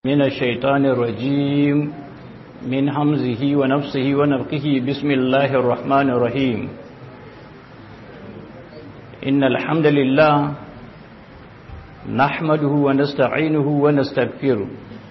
من الشيطان الرجيم من حمزه ونفسه ونفقه بسم الله الرحمن الرحيم إن الحمد لله نحمده ونستعينه ونستغفره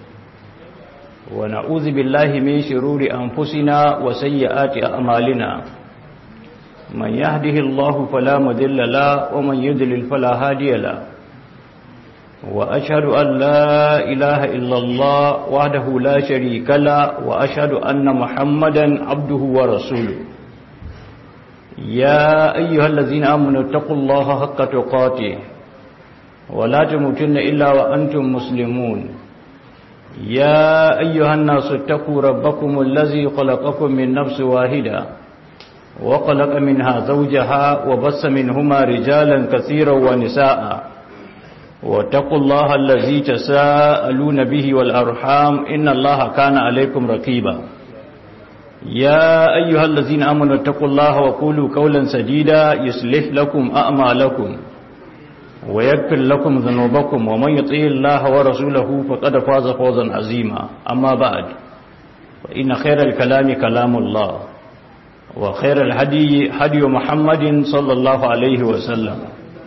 ونعوذ بالله من شرور أنفسنا وسيئات أعمالنا من يهده الله فلا مذل له ومن يذلل فلا هادي له وأشهد أن لا إله إلا الله وحده لا شريك له وأشهد أن محمدا عبده ورسوله يا أيها الذين آمنوا اتقوا الله حق تقاته ولا تموتن إلا وأنتم مسلمون يا أيها الناس اتقوا ربكم الذي خلقكم من نفس واحدة وخلق منها زوجها وبس منهما رجالا كثيرا ونساء واتقوا الله الذي تساءلون به والأرحام إن الله كان عليكم رقيبا يا أيها الذين آمنوا اتقوا الله وقولوا قولا سديدا يصلح لكم أعمالكم ويغفر لكم ذنوبكم ومن يطيع الله ورسوله فقد فاز فوزا عظيما أما بعد فإن خير الكلام كلام الله وخير الهدي هدي محمد صلى الله عليه وسلم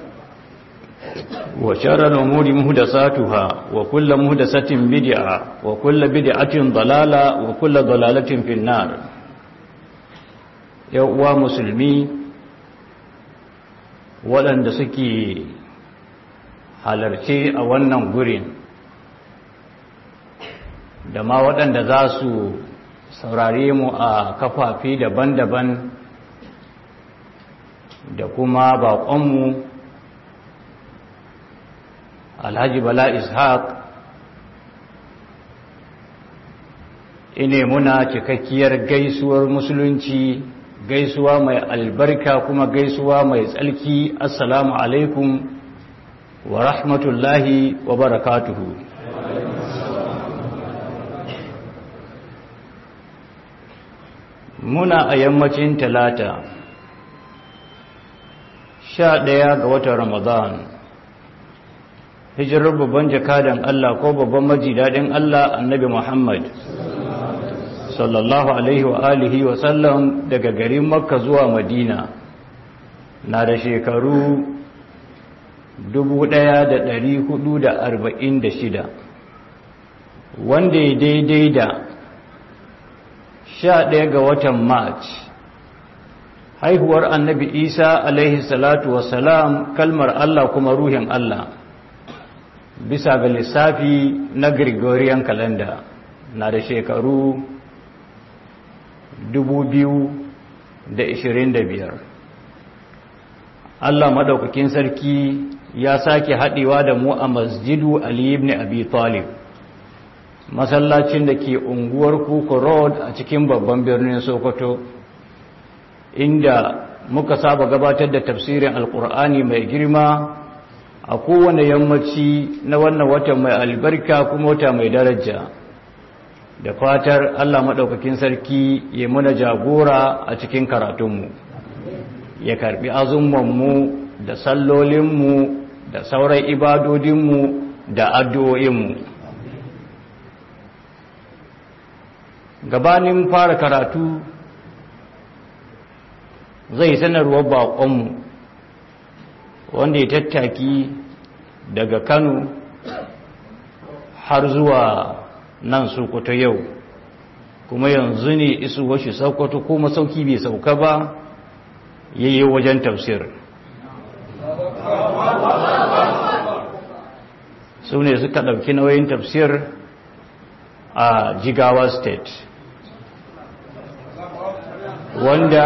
وشر الأمور مهدساتها وكل مهدسة بدعة وكل بدعة ضلالة وكل ضلالة في النار يوى مسلمي waɗanda suke halarce a wannan gurin da ma waɗanda za su saurare mu a kafafi daban-daban da kuma baƙonmu alhaji bala ishaq ine muna cikakkiyar gaisuwar musulunci gaisuwa mai albarka kuma gaisuwa mai tsalki assalamu alaikum wa rahmatullahi wa barakatuhu muna a yammacin talata sha ɗaya ga watan ramadan hijirar babban jakadan Allah ko babban majidadin Allah annabi Muhammad sallallahu alaihi wa alihi wa sallam daga garin makka zuwa madina na da shekaru 1446 wanda ya daidai da 11 ga watan march haihuwar annabi isa alaihi salatu wasalam kalmar Allah kuma ruhin Allah bisa ga lissafi na gregorian calendar na da shekaru 2025 Allah madaukakin sarki ya sake haɗewa da mu a masjidu Ali ibn Abi Talib masallacin da ke unguwar Kuku Road a cikin babban birnin Sokoto inda muka saba gabatar da tafsirin Alƙur'ani mai girma a kowane yammaci na wannan watan mai albarka kuma wata mai daraja da fatar Allah maɗaukakin sarki ya muna jagora a cikin karatunmu ya karɓi azummanmu da sallolinmu da sauran ibadodinmu da addu'o'inmu gabanin fara karatu zai sanarwar baƙonmu wanda ya tattaki daga kano har zuwa nan sokoto yau kuma yanzu ne isu washe sokoto ko masauki bai sauka ba yayi wajen tafsir su ne suka ɗauki nauyin tafsir a jigawa state wanda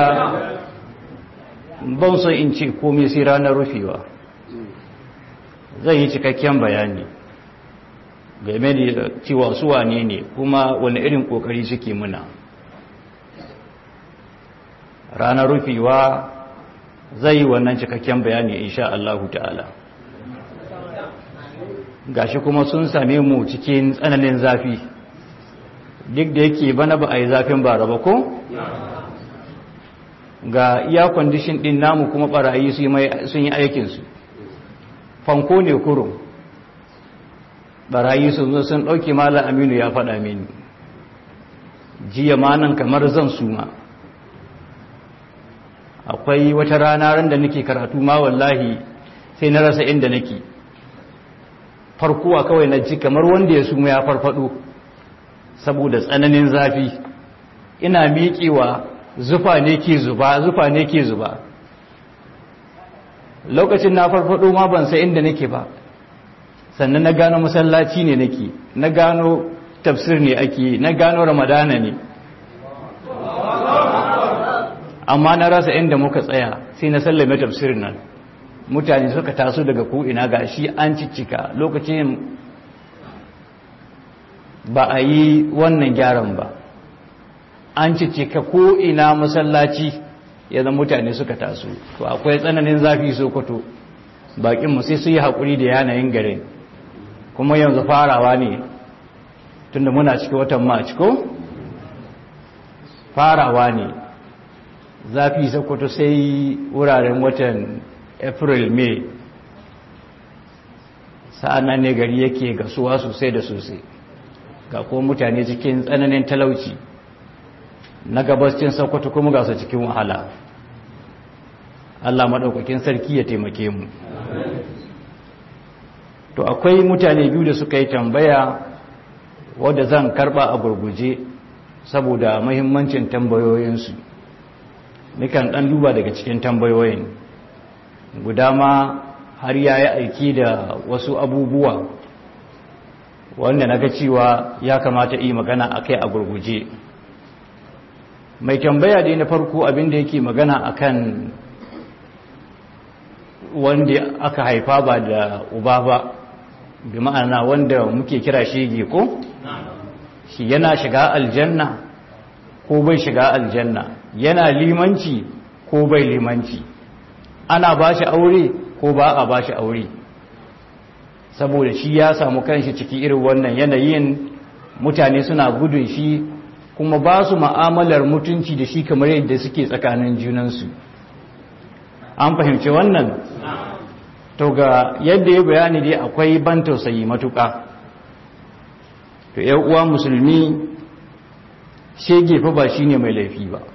ban so in ce komai sai ranar rufewa zai yi cikakken bayani game da cewa su wane ne kuma wani irin kokari suke muna ranar rufewa zai yi wannan cikakken bayani insha Allahu ta'ala gashi kuma sun same mu cikin tsananin zafi duk da yake bana ba a yi zafin bara ba ko ga iya kwandishin din namu kuma barayi sun yi aikinsu fanko ne kurum barayi sun zo sun ɗauke malam aminu ya faɗa mini jiya manan kamar zan suma akwai wata rana ran da nake karatu ma wallahi sai na rasa inda nake farkuwa kawai na ji kamar wanda ya suma ya farfado saboda tsananin zafi ina miƙewa zufa ne ke zuba zufa ne ke zuba lokacin na farfado ma ban sai inda nake ba sannan na gano masallaci ne nake na gano tafsir ne ake na gano ramadana ne amma na rasa inda muka tsaya sai na sallame tafsirin nan mutane suka taso daga ko'ina ga shi an ciccika lokacin ba a yi wannan gyaran ba an ciccika ko'ina masallaci ya zama mutane suka taso to akwai tsananin zafi sokoto bakinmu sai su yi haƙuri da yanayin garin kuma yanzu farawa ne tunda muna cikin watan march ko farawa ne zafi sokoto sai wuraren watan april may sa'an ne gari yake gasuwa sosai da sosai ga kuma mutane cikin tsananin talauci na gabascin sokoto kuma ga su cikin wahala Allah maɗaukakin sarki ya taimake mu to akwai mutane biyu da suka yi tambaya wadda zan karba a gurguje saboda mahimmancin tambayoyinsu nikan ɗan duba daga cikin tambayoyin guda ma har ya yi aiki da wasu abubuwa wanda na ga cewa ya kamata yi magana a kai a gurguje mai tambaya dai na farko abinda yake magana akan wanda aka haifa ba da uba ba bi ma'ana wanda muke kira shege ko shi yana shiga aljanna ko bai shiga aljanna yana limanci ko bai limanci ana ba shi aure ko ba a ba shi aure saboda shi ya samu kanshi ciki irin wannan yanayin mutane suna gudun shi kuma ba su ma'amalar mutunci da shi kamar yadda suke tsakanin junansu an fahimci wannan to ga yadda ya bayani dai akwai ban tausayi matuƙa to yan uwa musulmi shege fa ba shine mai laifi ba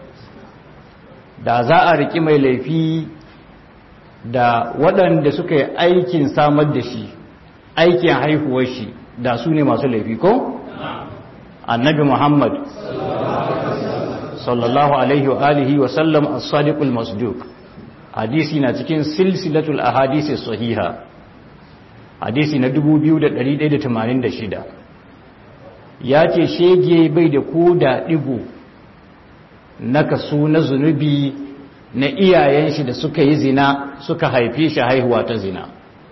da za a riki mai laifi da waɗanda suka yi aikin samar da shi aikin haihuwar shi da su ne masu laifi ko? annabi muhammad sallallahu alaihi wa alihi wa sallam as-sadiqul masduq hadisi na cikin silsilatul ahadisi sahiha hadisi na 2186 ya ce shege bai da ko da digo na kaso na zunubi na iyayen shi da suka yi zina suka haife shi haihuwa ta zina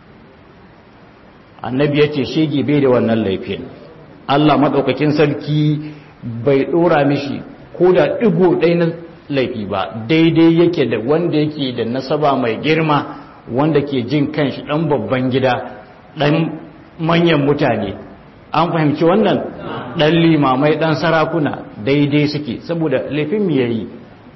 annabi ya ce shege bai da wannan laifin Allah maɗaukakin sarki bai ɗora mishi ko da ɗigo ɗai na laifi ba daidai yake da wanda yake da nasaba mai girma wanda ke jin kanshi ɗan babban gida ɗan manyan mutane an fahimci wannan ɗan limamai ɗan sarakuna daidai suke saboda laifin mu yayi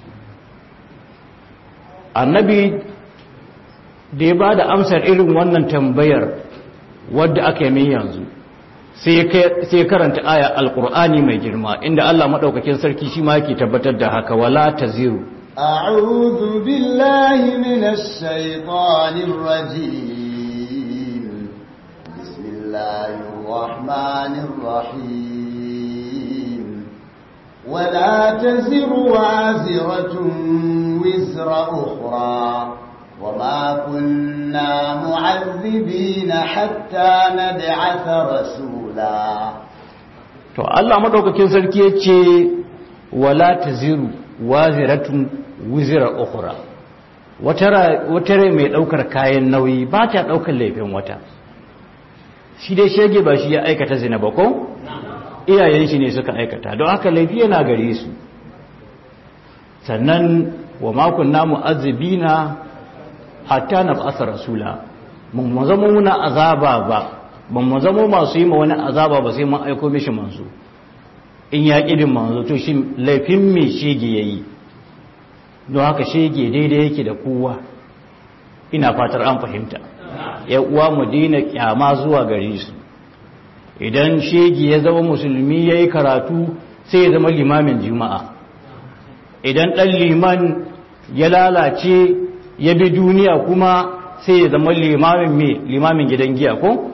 annabi da ya ba da amsar irin wannan tambayar wadda aka yi min yanzu sai karanta aya alkur'ani mai girma inda Allah maɗaukakin sarki shi ma yake tabbatar da haka wala taziru أعوذ بالله من الشيطان الرجيم بسم الله الرحمن الرحيم ولا تزر وازرة وزر أخرى وما كنا معذبين حتى نبعث رسولا to Allah madaukakin sarki yace wala taziru waziratun wizra ukhra wata wata rai mai daukar kayan nauyi ba ta daukar laifin wata shi dai shege ba shi ya aikata zina ba ko iyayen shi ne suka aikata don haka laifi yana gare su sannan wa ma kunna mu'azzibina hatta na ba'asa rasula mun mu zama muna azaba ba ban mu zama masu yi ma wani azaba ba sai mun aiko mishi manzo in ya kidin manzo to shi laifin me shege yayi don haka shege daidai yake da kowa ina fatar an fahimta ya uwa mu daina kyama zuwa gare su idan shegi ya zama musulmi ya yi karatu sai ya zama limamin juma'a idan ɗan liman ya lalace ya bi duniya kuma sai ya zama limamin mai limamin gidan giya ko?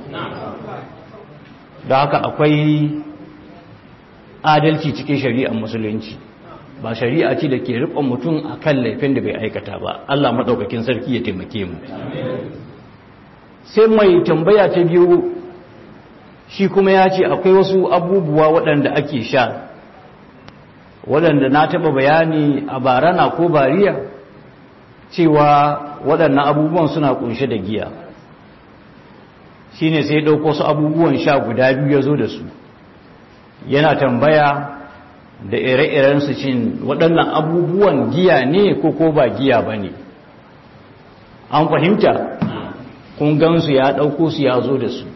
da haka akwai adalci cikin shari'ar musulunci ba shari'a ce da ke riƙon mutum a kan laifin da bai aikata ba Allah maɗaukakin sarki ya taimake mu sai mai tambaya ta biyu shi kuma ya ce akwai wasu abubuwa waɗanda ake sha waɗanda na taɓa bayani a barana ko bariya cewa waɗannan abubuwan suna ƙunshe da giya shi ne sai ɗauko su abubuwan sha guda biyu ya zo da su yana tambaya da ire-iren su cin waɗannan abubuwan giya ne ko ko ba giya ba ne an fahimta kun gansu ya ɗauko su ya zo da su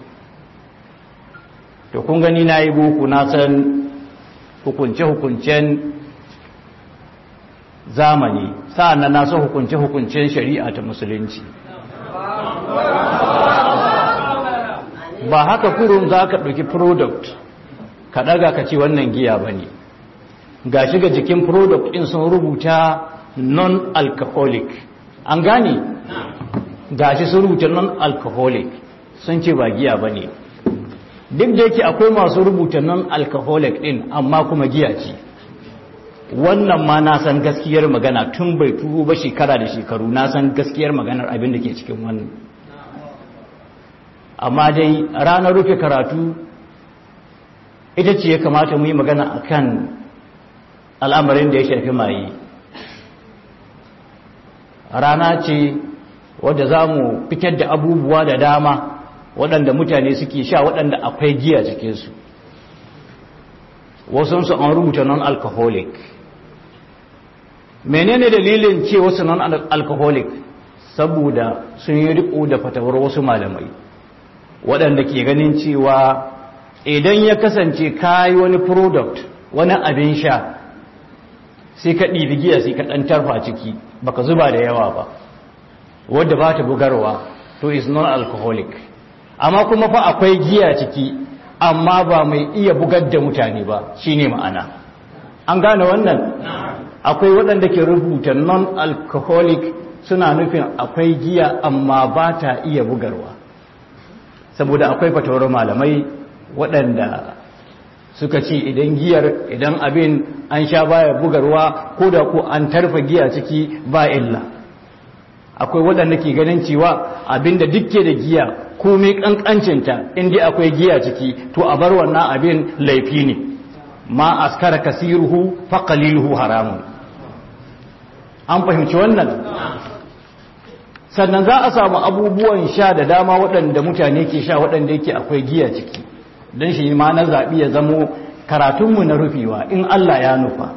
to kun gani na yi boko na san hukunce-hukuncen zamani sa'an na san hukunce-hukuncen shari'a ta musulunci ba haka kurun za ka ɗauki product ka ɗaga ka ce wannan giya ba ne ga shiga jikin product ɗin sun rubuta non-alcoholic an gane ga shi sun rubuta non-alcoholic sun ce ba giya ba ne duk da yake akwai masu rubuta non-alcoholic ɗin amma kuma giya ce wannan ma na san gaskiyar magana tun bai turo ba shekara da shekaru na san gaskiyar maganar abin da ke cikin wannan amma dai ranar rufe karatu ita ce ya kamata mu yi magana akan al'amarin da ya shafi maye rana ce wadda za mu fitar da abubuwa da dama waɗanda mutane suke sha waɗanda akwai giya cikinsu wasansu an rubuta non-alcoholic menene dalilin ce wasu non-alcoholic saboda sun yi riko da fatawar wasu malamai waɗanda ke ganin cewa idan ya kasance kayi wani product wani abin sha sai ka ɗibi giya sai ka ɗan tarfa ciki baka zuba da yawa ba wadda ba ta bugarwa to is non-alcoholic amma kuma fa akwai giya ciki amma ba mai iya bugar da mutane ba shine ma'ana an gane wannan akwai waɗanda ke rubuta non-alcoholic suna nufin akwai giya amma ba ta iya bugarwa saboda akwai fatawar malamai waɗanda suka ce idan giyar idan abin an sha baya bugarwa ko da ko an tarfa giya ciki ba illa akwai waɗanda ke ganin cewa abinda dukke da giya komai ƙanƙancinta inda akwai giya ciki to a bar wannan abin laifi ne ma askara kasiruhu fa qaliluhu haramun an fahimci wannan sannan za a samu abubuwan sha da dama waɗanda mutane ke sha waɗanda yake akwai giya ciki don shi ma na zaɓi ya zamo karatunmu na rufewa in Allah ya nufa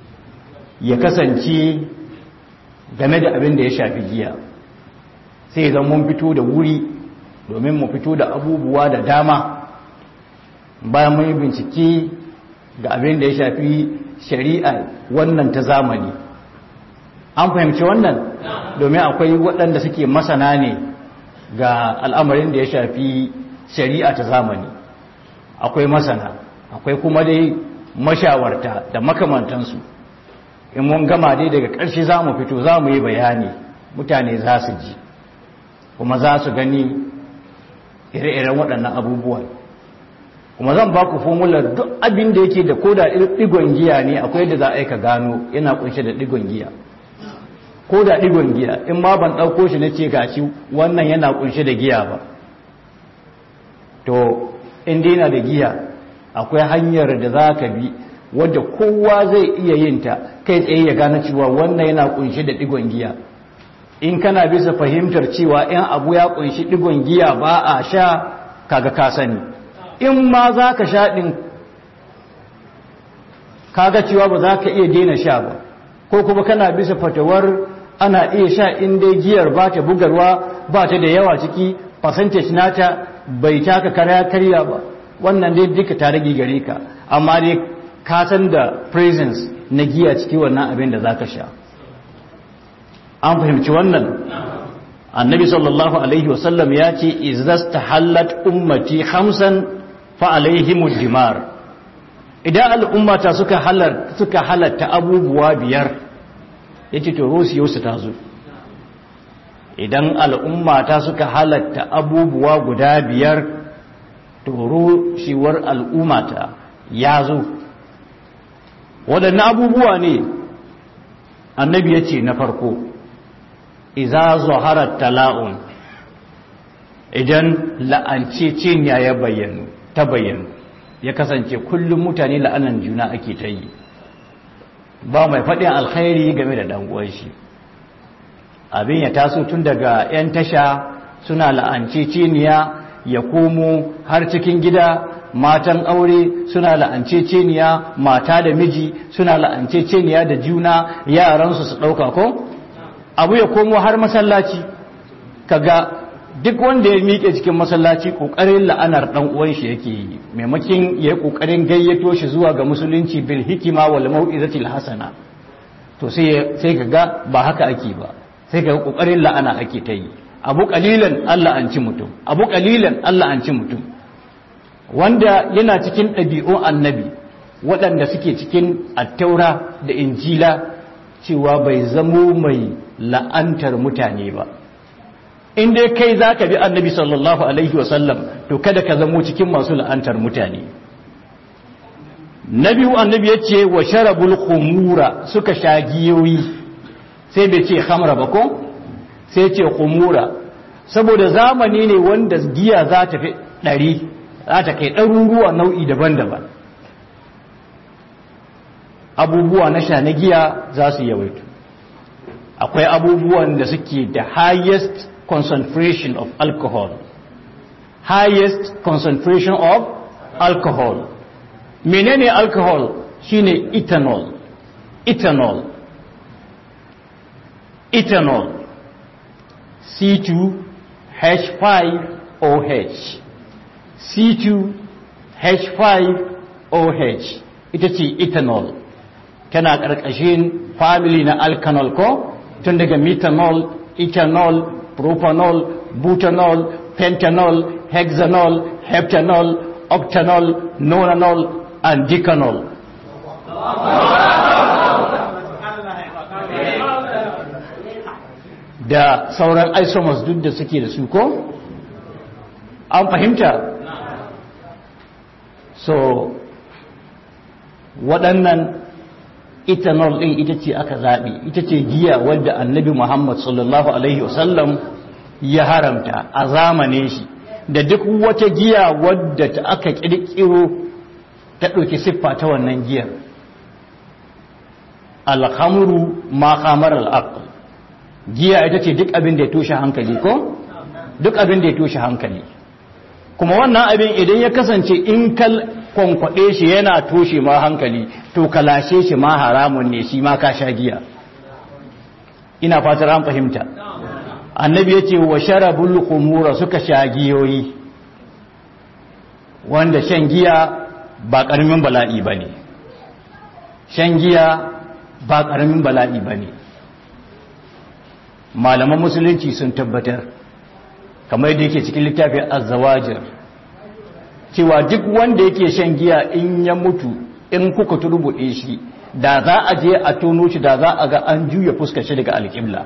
ya kasance game da abin da ya shafi giya sai zan mun fito da wuri domin mu fito da abubuwa da dama bayan mun yi bincike ga abin da ya shafi shari'a wannan ta zamani an fahimci wannan domin akwai waɗanda suke masana ne ga al'amarin da ya shafi shari'a ta zamani akwai masana akwai kuma dai mashawarta da makamantansu in mun gama dai daga ƙarshe za mu fito za mu yi bayani mutane za su ji kuma za su gani ire-iren waɗannan abubuwan kuma zan ba ku formular duk abin da yake da koda ɗigon giya ne akwai da za a yi ka gano yana kunshe da ɗigon giya ko da ɗigon giya in ma ban ɗauko shi na ce gashi wannan yana kunshe da giya ba to in dai da giya akwai hanyar da za ka bi wadda kowa zai iya yin ta kai tsaye ya gane cewa wannan yana kunshe da ɗigon giya in kana bisa fahimtar cewa in abu ya kunshi ɗigon giya ba a sha kaga ka sani in ma za ka sha ɗin kaga cewa ba za ka iya daina sha ba ko kuma kana bisa fatawar ana iya sha in dai giyar ba ta bugarwa ba ta da yawa ciki percentage nata bai taka karya karya ba wannan dai duka ta rage gare ka amma dai ka san da presence na giya ciki wannan abin da za ka sha an fahimci wannan annabi sallallahu alaihi wasallam ya ce izas ta hallat ummati hamsan fa alaihimud dimar idan al'ummata suka halar suka halatta abubuwa biyar yace to rusiyarsu ta zo idan al'ummata suka halatta abubuwa guda biyar to rushewar al'ummata ya zo waɗannan abubuwa ne annabi ya ce na farko iza zaharar tala'un idan la'anceceniya ya bayyanu ta bayyanu ya kasance kullum mutane la'anan juna ake ta yi ba mai faɗin alkhairi game da ɗan'uwan shi abin ya taso tun daga 'yan tasha suna la'anceceniya ya komo har cikin gida matan aure suna la'anceceniya mata da miji suna la'anceceniya da juna yaransu su ɗauka ko abu ya komo har masallaci kaga duk wanda ya miƙe cikin masallaci ƙoƙarin la'anar ɗan uwan shi yake yi maimakin ya yi ƙoƙarin gayyato shi zuwa ga musulunci bil hikima wal mau'izatil hasana to sai sai kaga ba haka ake ba sai kaga ƙoƙarin la'ana ake ta yi abu ƙalilan Allah an ci mutum abu ƙalilan Allah an ci mutum wanda yana cikin ɗabi'un annabi waɗanda suke cikin attaura da injila cewa bai zamo mai la'antar mutane ba in dai kai za ka bi annabi sallallahu alaihi wasallam to kada ka zamo cikin masu la'antar mutane na biyu annabi ya ce wa sharabul khumura suka sha giyoyi sai bai ce hamra ba ko sai ce khumura saboda zamani ne wanda giya za ta fi ɗari za ta kai ɗaruruwa nau'i daban-daban abubuwa na sha na giya za su yawaitu akwai abubuwan da suke da highest concentration of alcohol highest concentration of alcohol menene alcohol shine ethanol ethanol ethanol C2H5OH C2H5OH ita ce ethanol tana ƙarƙashin family na alkanol ko tun daga methanol ethanol propanol butanol pentanol hexanol heptanol octanol nonanol and decanol da sauran isomers duk da suke da su ko an fahimta so waɗannan ethanol ɗin ita ce aka zaɓi ita ce giya wadda annabi muhammad sallallahu alaihi wasallam ya haramta a zamanin shi da duk wata giya wadda ta aka ƙirƙiro ta ɗauki siffa ta wannan giyar alhamuru ma kamar al'aql giya ita ce duk abin da ya toshe hankali ko duk abin da ya toshe hankali kuma wannan abin idan ya kasance in kal kwankwaɗe shi yana toshe ma hankali to kalashe shi ma haramun ne shi ma ka sha giya ina fatar an fahimta annabi ya ce wa sharabul khumura suka sha giyoyi wanda shan giya ba ƙaramin bala'i ba ne shan giya ba ƙaramin bala'i ba ne malaman musulunci sun tabbatar kamar da yake cikin littafin azawajir cewa duk wanda yake shan giya in ya mutu in kuka turbuɗe shi da za a je a tono shi da za a ga an juya fuskar shi daga alƙibla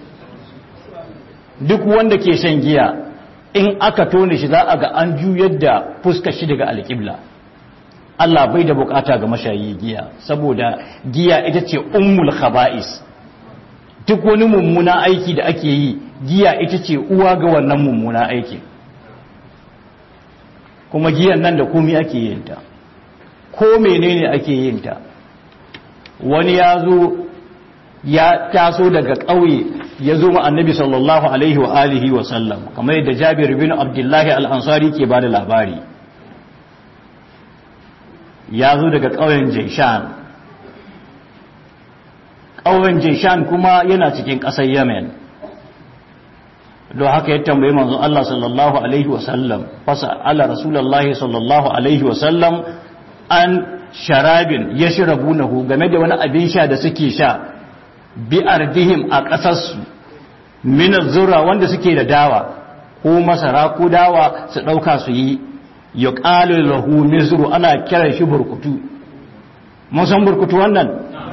duk wanda ke shan giya in aka tone shi za a ga an juyar da fuskar shi daga alƙibla Allah bai da bukata ga mashayi giya saboda giya ita ce ummul khaba'is duk wani mummuna aiki da ake yi giya ita ce uwa ga wannan mummuna aiki kuma giyan nan da komi ake yin ta ko menene ake yin ta wani ya zo ya taso daga ƙauye ya zo ma annabi sallallahu alaihi wa alihi wa sallam kamar yadda jabir bin abdullahi al-ansari ke ba da labari ya zo daga ƙauyen jaishan ƙauyen jaishan kuma yana cikin ƙasar yemen don haka ya tambayi manzon Allah sallallahu alaihi wasallam fasa ala rasulullahi sallallahu alaihi wasallam an sharabin ya shirabunahu game da wani abin sha da suke sha bi ardihim a ƙasarsu min zura wanda suke da dawa ko masara ko dawa su ɗauka su yi yuqalu lahu mizru ana kiran shi burkutu mun san burkutu wannan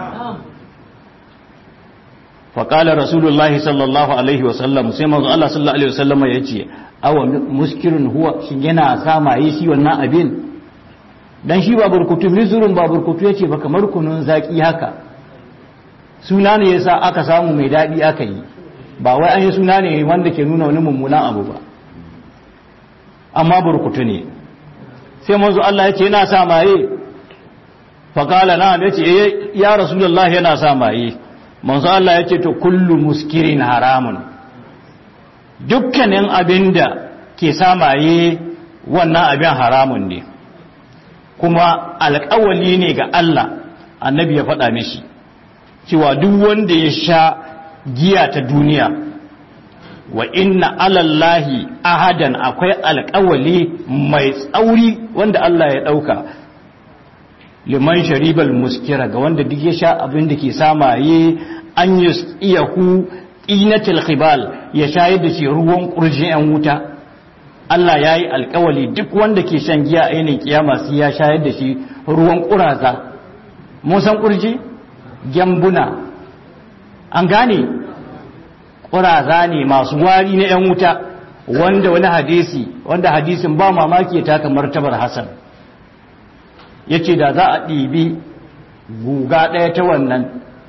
faƙala rasulullahi sallallahu alaihi wasallam sai manzo Allah sallallahu alaihi wasallam ya ce awa muskirin huwa shi yana samaye shi wannan abin dan shi ba burkutu mizurun ba burkutu yace ba kamar kunun zaki haka suna ne yasa aka samu mai dadi aka yi ba wai an yi suna ne wanda ke nuna wani mummunan abu ba amma burkutu ne sai manzo Allah ya ce yana samaye faƙala na ya ce ya rasulullahi yana samaye manzo Allah ya ce to kullu muskirin haramun dukkanin abinda ke samaye wannan abin haramun ne kuma alƙawali ne ga Allah annabi ya faɗa mishi cewa duk wanda ya sha giya ta duniya wa inna alallahi ahadan akwai alƙawali mai tsauri wanda Allah ya ɗauka liman sharibal muskira ga wanda duk ya sha abin da ke samaye an yi iyahu inatil khibal ya shayar da shi ruwan kurjin yan wuta Allah ya yi alkawali duk wanda ke shan giya a yanayin kiyama sai ya shayar da shi ruwan kuraza mun san kurji gyambuna an gane kuraza ne masu wari na yan wuta wanda wani hadisi wanda hadisin ba mamaki ya taka martabar hasan ya ce da za a ɗibi guga ɗaya ta wannan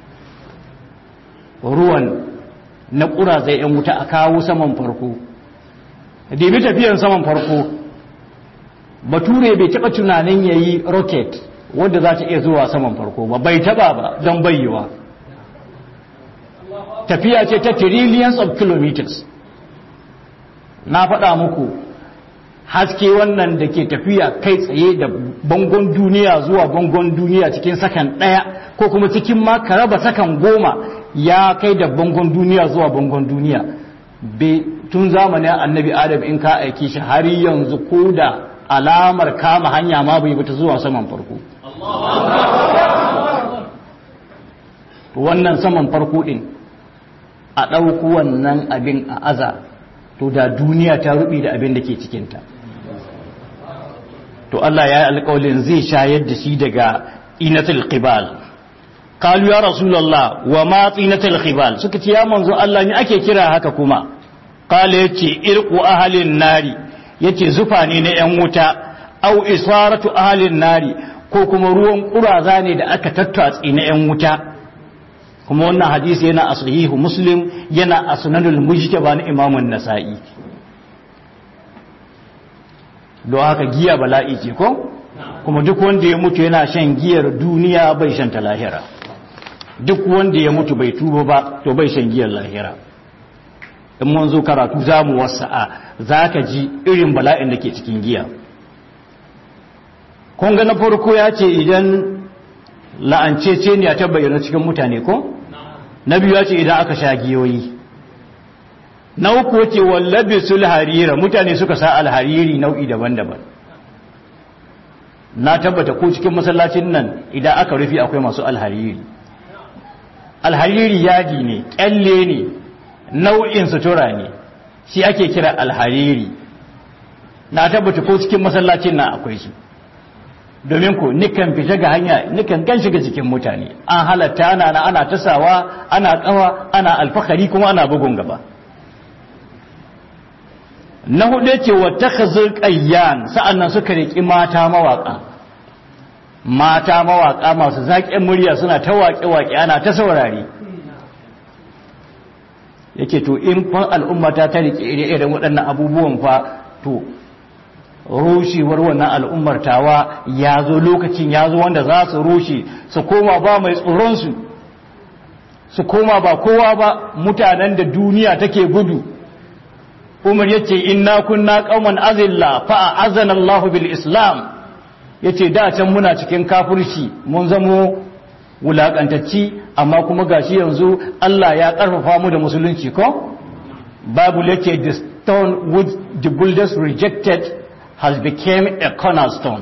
ruwan na ƙurazai 'yan wuta a kawo saman farko ɗibi tafiyan saman farko bature bai taɓa tunanin ya yi rocket wadda za ta iya zuwa saman farko ba bai taɓa ba don bayyawa tafiya ce ta trillions of kilometers na faɗa muku haske wannan da ke tafiya kai tsaye da bangon duniya zuwa bangon duniya cikin sakan ɗaya ko kuma cikin ma ka raba sakan goma ya kai da bangon duniya zuwa bangon duniya tun zamanin annabi adam in ka aiki shi har yanzu ko da alamar kama hanya ma bai bata zuwa saman farko wannan saman farko ɗin a ɗauku wannan abin a aza to da duniya ta rubi da abin da ke cikinta to Allah ya yi alƙawalin zai shayar da shi daga inatul qibal qalu ya rasulullah wa ma inatul qibal suka ce ya manzo Allah ne ake kira haka kuma qala yace irqu ahlin nari yace zufa ne na yan wuta au isaratu ahlin nari ko kuma ruwan kuraza ne da aka tattatsi na yan wuta kuma wannan hadisi yana a sahihu muslim yana a sunanul mujtaba na imamun nasa'i don haka giya bala'i ce ko kuma duk wanda ya mutu yana shan giyar duniya bai shan ta lahira duk wanda ya mutu bai tuba ba to bai shan giyar lahira in mun zo karatu za mu wasa'a za ka ji irin bala'in da ke cikin giya kun ga na farko ya ce idan la'ancece ne a ta bayyana cikin mutane ko na biyu ya ce idan aka sha giyoyi na uku wace wallabe sul harira mutane suka sa alhariri nau'i daban-daban na tabbata ko cikin masallacin nan idan aka rufi akwai masu alhariri alhariri yadi ne kyalle ne nau'in sutura ne shi ake kira alhariri na tabbata ko cikin masallacin nan akwai shi domin ku nikan fita ga hanya nikan gan shiga cikin mutane an halatta ana ana tasawa ana kawa ana alfahari kuma ana bugun gaba na hudu ce wa takhazul qayyan sa'annan suka riki mata mawaka mata mawaka masu zaƙin murya suna ta waƙe-waƙe ana ta saurare yake to in fa al'ummata ta rike ire-iren waɗannan abubuwan fa to rushewar wannan al'ummar tawa ya zo lokacin ya zo wanda za su rushe su koma ba mai tsoronsu su koma ba kowa ba mutanen da duniya take gudu umar yace inna kunna qauman azilla fa azana Allah bil islam yace da can muna cikin kafirci mun zamo wulakantacci amma kuma gashi yanzu Allah ya karfafa mu da musulunci ko bible yace the stone which the builders rejected has become a cornerstone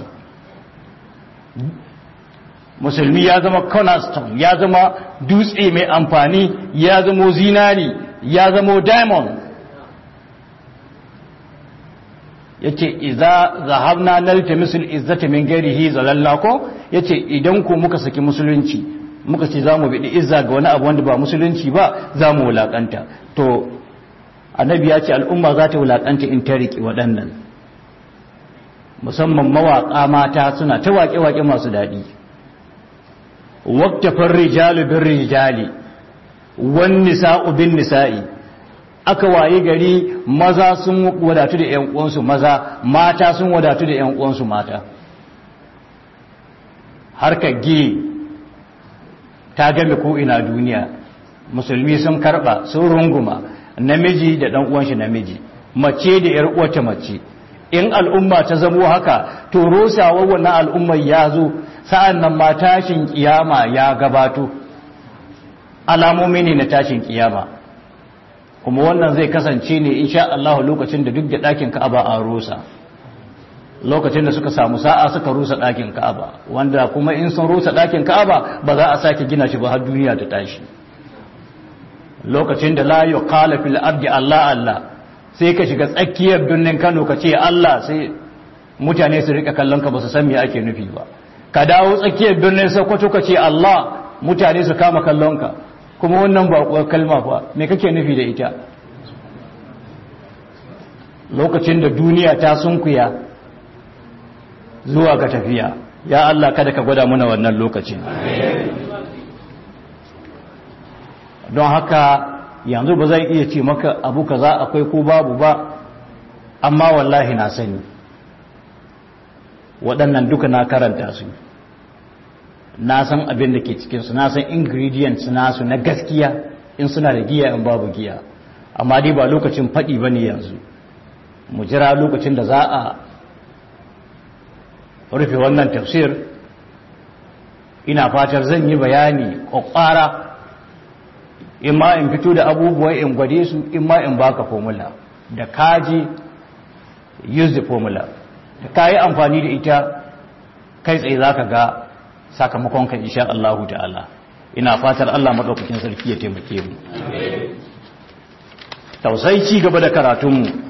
musulmi ya zama cornerstone ya zama dutse mai amfani ya zama zinari ya zama diamond yace idza zahabna naltamisul izzata min ghairihi zalalla ko yace idan ku muka saki musulunci muka ce zamu bi izza ga wani abu wanda ba musulunci ba zamu wulakanta to annabi ya ce al'umma za ta wulakanta in ta riƙe waɗannan musamman mawaƙa mata suna ta waƙe-waƙe masu daɗi waktafin rijalu bin rijali wan nisa'u bin nisa'i aka waye gari maza sun wadatu da 'yan uwansu maza mata sun wadatu da 'yan uwansu mata harkar gi ta game ko ina duniya musulmi sun karba sun runguma namiji da dan uwan shi namiji mace da yar uwarta mace in al'umma ta zamo haka to rusawar wannan al'ummar ya zo sa'an nan ma tashin kiyama ya gabato alamomi ne na tashin kiyama kuma wannan zai kasance ne insha Allah lokacin da duk da ɗakin Ka'aba an rusa lokacin da suka samu sa'a suka rusa ɗakin Ka'aba wanda kuma in sun rusa ɗakin Ka'aba ba za a sake gina shi ba har duniya ta tashi lokacin da la yuqala fil ardi Allah Allah sai ka shiga tsakiyar birnin Kano ka ce Allah sai mutane su rika kallon ka ba su san me ake nufi ba ka dawo tsakiyar birnin Sokoto ka ce Allah mutane su kama kallon ka kuma wannan ba kalma fa me kake nufi da ita lokacin da duniya ta sunkuya zuwa ga tafiya ya Allah kada ka gwada muna wannan lokacin don haka yanzu ba zai iya ce maka abu kaza akwai ko babu ba amma wallahi na sani waɗannan duka na karanta su na san abin da ke cikinsu na san ingredients nasu na gaskiya in suna da giya in babu giya amma dai ba lokacin faɗi ba ne yanzu mu jira lokacin da za a rufe wannan tafsir ina fatar zan yi bayani ƙwaƙwara in ma in fito da abubuwa in gwade su in ma in baka formula da kaji use the formula da ka yi amfani da ita kai tsaye za ka ga sakamakon ka insha Allah ta'ala ina fatar Allah maɗaukakin sarki ya taimake mu tausai ci gaba da karatunmu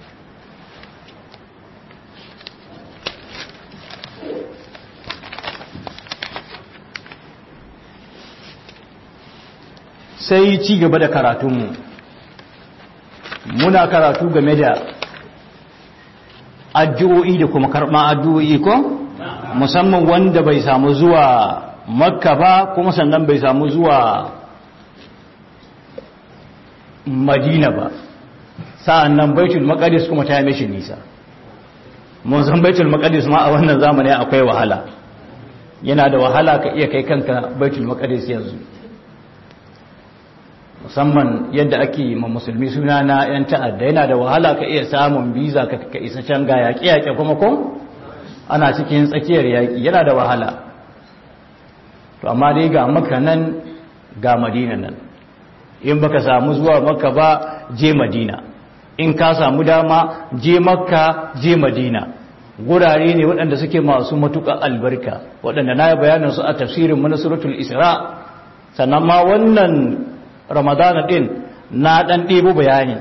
sai ci gaba da karatunmu muna karatu game da addu'o'i da kuma karɓar addu'o'i ko musamman wanda bai samu zuwa makka ba kuma sannan bai samu zuwa madina ba sa'an nan baitul maqdis kuma ta mishi nisa mun san baitul maqdis ma a wannan zamani akwai wahala yana da wahala ka iya kai kanka baitul maqdis yanzu musamman yadda ake ma musulmi suna na 'yan ta'adda yana da wahala ka iya samun biza ka ka isa can ga yaƙi-yaƙi kuma ko ana cikin tsakiyar yaƙi yana da wahala to amma dai ga maka nan ga madina nan in baka samu zuwa maka ba je madina in ka samu dama je makka je madina gurare ne waɗanda suke masu matuƙa albarka waɗanda na yi bayanin su a tafsirin manasuratul isra sannan ma wannan ramadana din na dan ɗebo bayani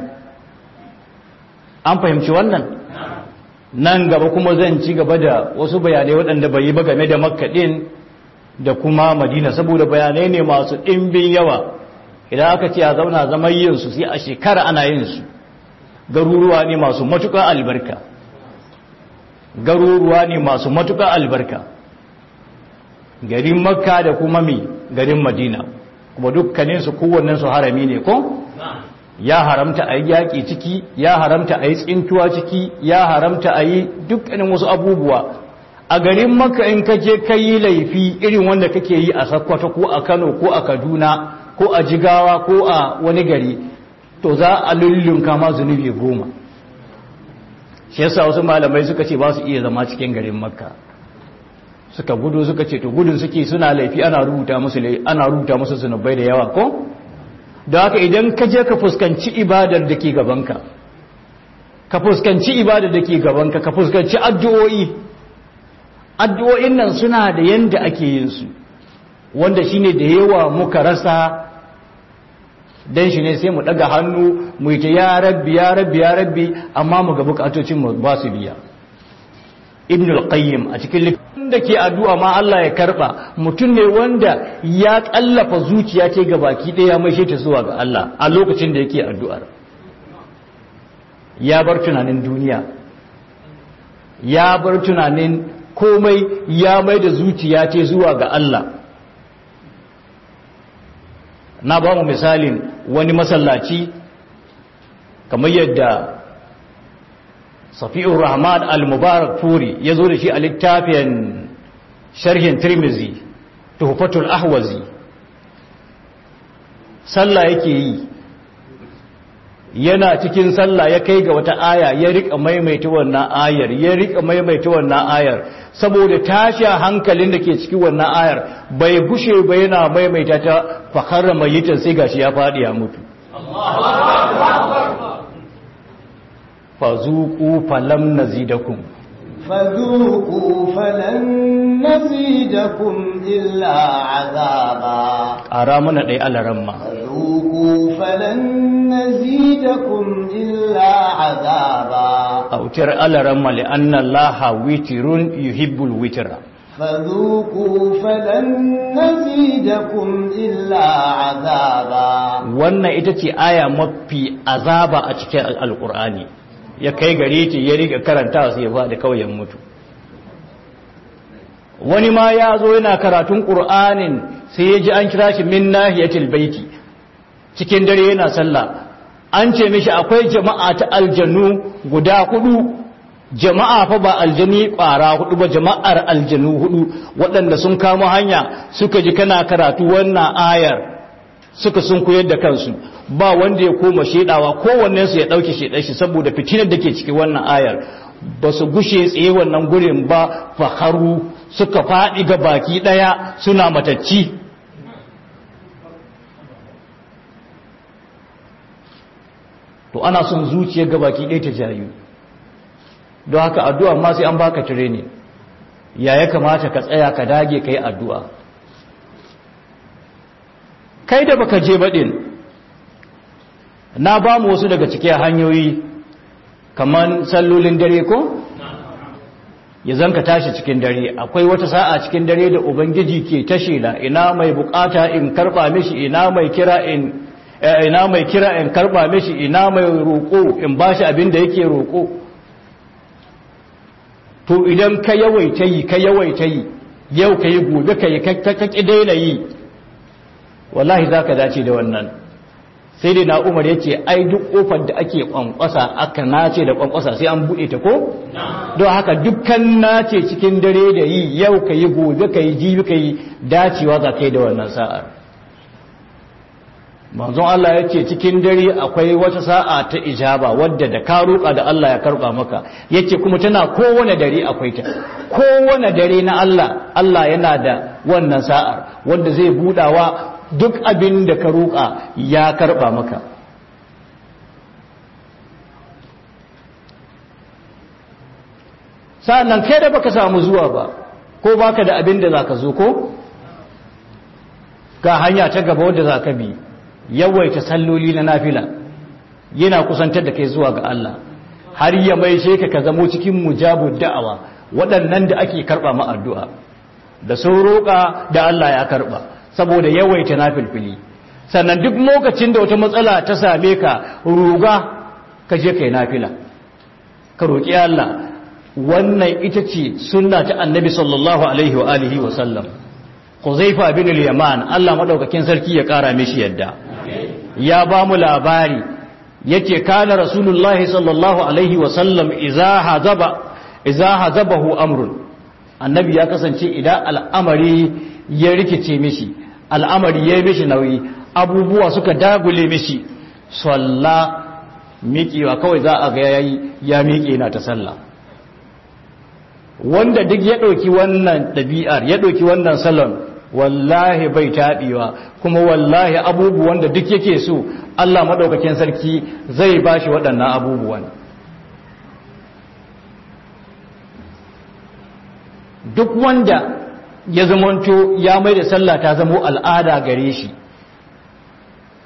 an fahimci wannan nan gaba kuma zan ci gaba da wasu bayanai waɗanda bai yi ba game da makka din da kuma madina saboda bayanai ne masu ɗimbin yawa idan aka ce a zauna zaman yin su sai a shekara ana yin su garuruwa ne masu matuƙa albarka garuruwa ne masu matuƙa albarka garin makka da kuma mi garin madina kuma dukkaninsu kowannensu harami ne ko ya haramta a yi yaƙi ciki ya haramta a yi tsintuwa ciki ya haramta a yi dukkanin wasu abubuwa a garin maka in ka je ka yi laifi irin wanda kake yi a sakwata ko a kano ko a kaduna ko a jigawa ko a wani gari to za a lullunka ma zunubi goma shi yasa wasu malamai suka ce ba su iya zama cikin garin makka suka gudu suka ce to gudun suke suna laifi ana rubuta musu ana rubuta musu zunubai da yawa ko da haka idan ka je ka fuskanci ibadar da ke gabanka ka fuskanci ibadar da ke gabanka ka fuskanci addu'o'i addu'o'in nan suna da yanda ake yin su wanda shine da yawa muka rasa dan shi ne sai mu daga hannu mu yi ta ya rabbi ya rabbi ya rabbi amma mu ga bukatocin mu ba su biya ibn al-qayyim a cikin littafin da ke addu'a ma Allah ya karba mutum ne wanda ya kallafa zuciya ce ga baki ɗaya mai ta zuwa ga Allah a lokacin da yake addu'ar ya bar tunanin duniya ya bar tunanin komai ya mai da zuciya ce zuwa ga Allah na ba mu misalin wani masallaci kamar yadda safi'ur rahman al-mubarak furi ya zo da shi a littafin sharhin tirmizi tuhfatul ahwazi sallah yake yi yana cikin sallah ya kai ga wata aya ya rika maimaita wannan ayar ya rika maimaita wannan ayar saboda tasha hankalin da ke cikin wannan ayar bai gushe ba yana maimaita ta fakharra mayitan sai gashi ya fadi ya mutu fazuku falam nazidakum فذوقوا فلن نزيدكم إلا عذابا ƙara mana ɗaya alaramma فذوقوا فلن نزيدكم إلا عذابا a wutar alaramma li'anna laha witirun yuhibbul witira فذوقوا فلن نزيدكم إلا عذابا wannan ita ce aya mafi azaba a cikin alkur'ani ya kai gare ta ya riga karanta su ya faɗi kawai ya mutu wani ma ya zo yana karatun ƙur'anin sai ya ji an kira shi min nahiyatil baiti cikin dare yana sallah an ce mishi akwai jama'a ta aljanu guda hudu jama'a fa ba aljani ƙwara hudu ba jama'ar aljanu hudu waɗanda sun kamo hanya suka ji kana karatu wannan ayar suka sun koyar da kansu ba wanda ya koma shedawa kowannensu ya ɗauke shedar shi saboda fitinar da ke ciki wannan ayar ba su gushe tsaye wannan gurin ba faharu suka faɗi ga baki ɗaya suna matacci to ana son zuciyar ga baki ɗaya ta jayu don haka addu'a ma sai an baka training ya ya kamata ka tsaya ka dage ka yi addu'a kai da baka je baɗin na ba mu wasu daga cikin hanyoyi kamar sallolin dare ko ya zanka tashi cikin dare akwai wata sa'a cikin dare da ubangiji ke tashi la ina mai bukata in karba mishi ina mai kira in ina mai kira in karba mishi ina mai roko in bashi abin da yake roko to idan ka yawaita yi ka yawaita yi yau ka yi gobe ka yi ka ki daina yi wallahi za ka dace da wannan sai dai na umar ya ce ai duk kofar da ake kwankwasa aka nace da kwankwasa sai an buɗe ta ko don haka dukkan nace cikin dare da yi yau ka yi gobe ka yi jibi ka yi dacewa za ka yi da wannan sa'ar manzon Allah ya ce cikin dare akwai wata sa'a ta ijaba wadda da ka roƙa da Allah ya karɓa maka yace kuma tana kowane dare akwai ta kowane dare na Allah Allah yana da wannan sa'ar wanda zai budawa duk abin da ka roƙa ya karɓa maka sa'annan kai da baka samu zuwa ba ko baka da abin da zaka zo ko ga hanya ta gaba wadda zaka bi yawaita salloli na nafila yana kusantar da kai zuwa ga Allah har ya mai ka ka zamo cikin mujabud da'awa waɗannan da ake karɓa ma addu'a da sun roƙa da Allah ya karɓa saboda yawaita nafilfili sannan duk lokacin da wata matsala ta same ka ruga ka je kai nafila ka roƙi Allah wannan ita ce sunna ta annabi sallallahu alaihi wa alihi wa sallam Huzaifa bin al-Yaman Allah madaukakin sarki ya kara mishi yadda ya ba mu labari yace kana rasulullahi sallallahu alaihi wa sallam idza hazaba idza hazabahu amrun annabi ya kasance idan al'amari ya rikice mishi al'amari ya mishi nauyi abubuwa suka dagule mishi salla miƙewa kawai za a ga yayi ya miƙe na ta sallah wanda duk ya ɗauki wannan ɗabi'ar ya ɗauki wannan salon wallahi bai taɓewa kuma wallahi abubuwan da duk yake so Allah maɗaukakin sarki zai ba shi waɗannan abubuwan duk wanda ya zamanto ya mai da sallah ta zamo al'ada gare shi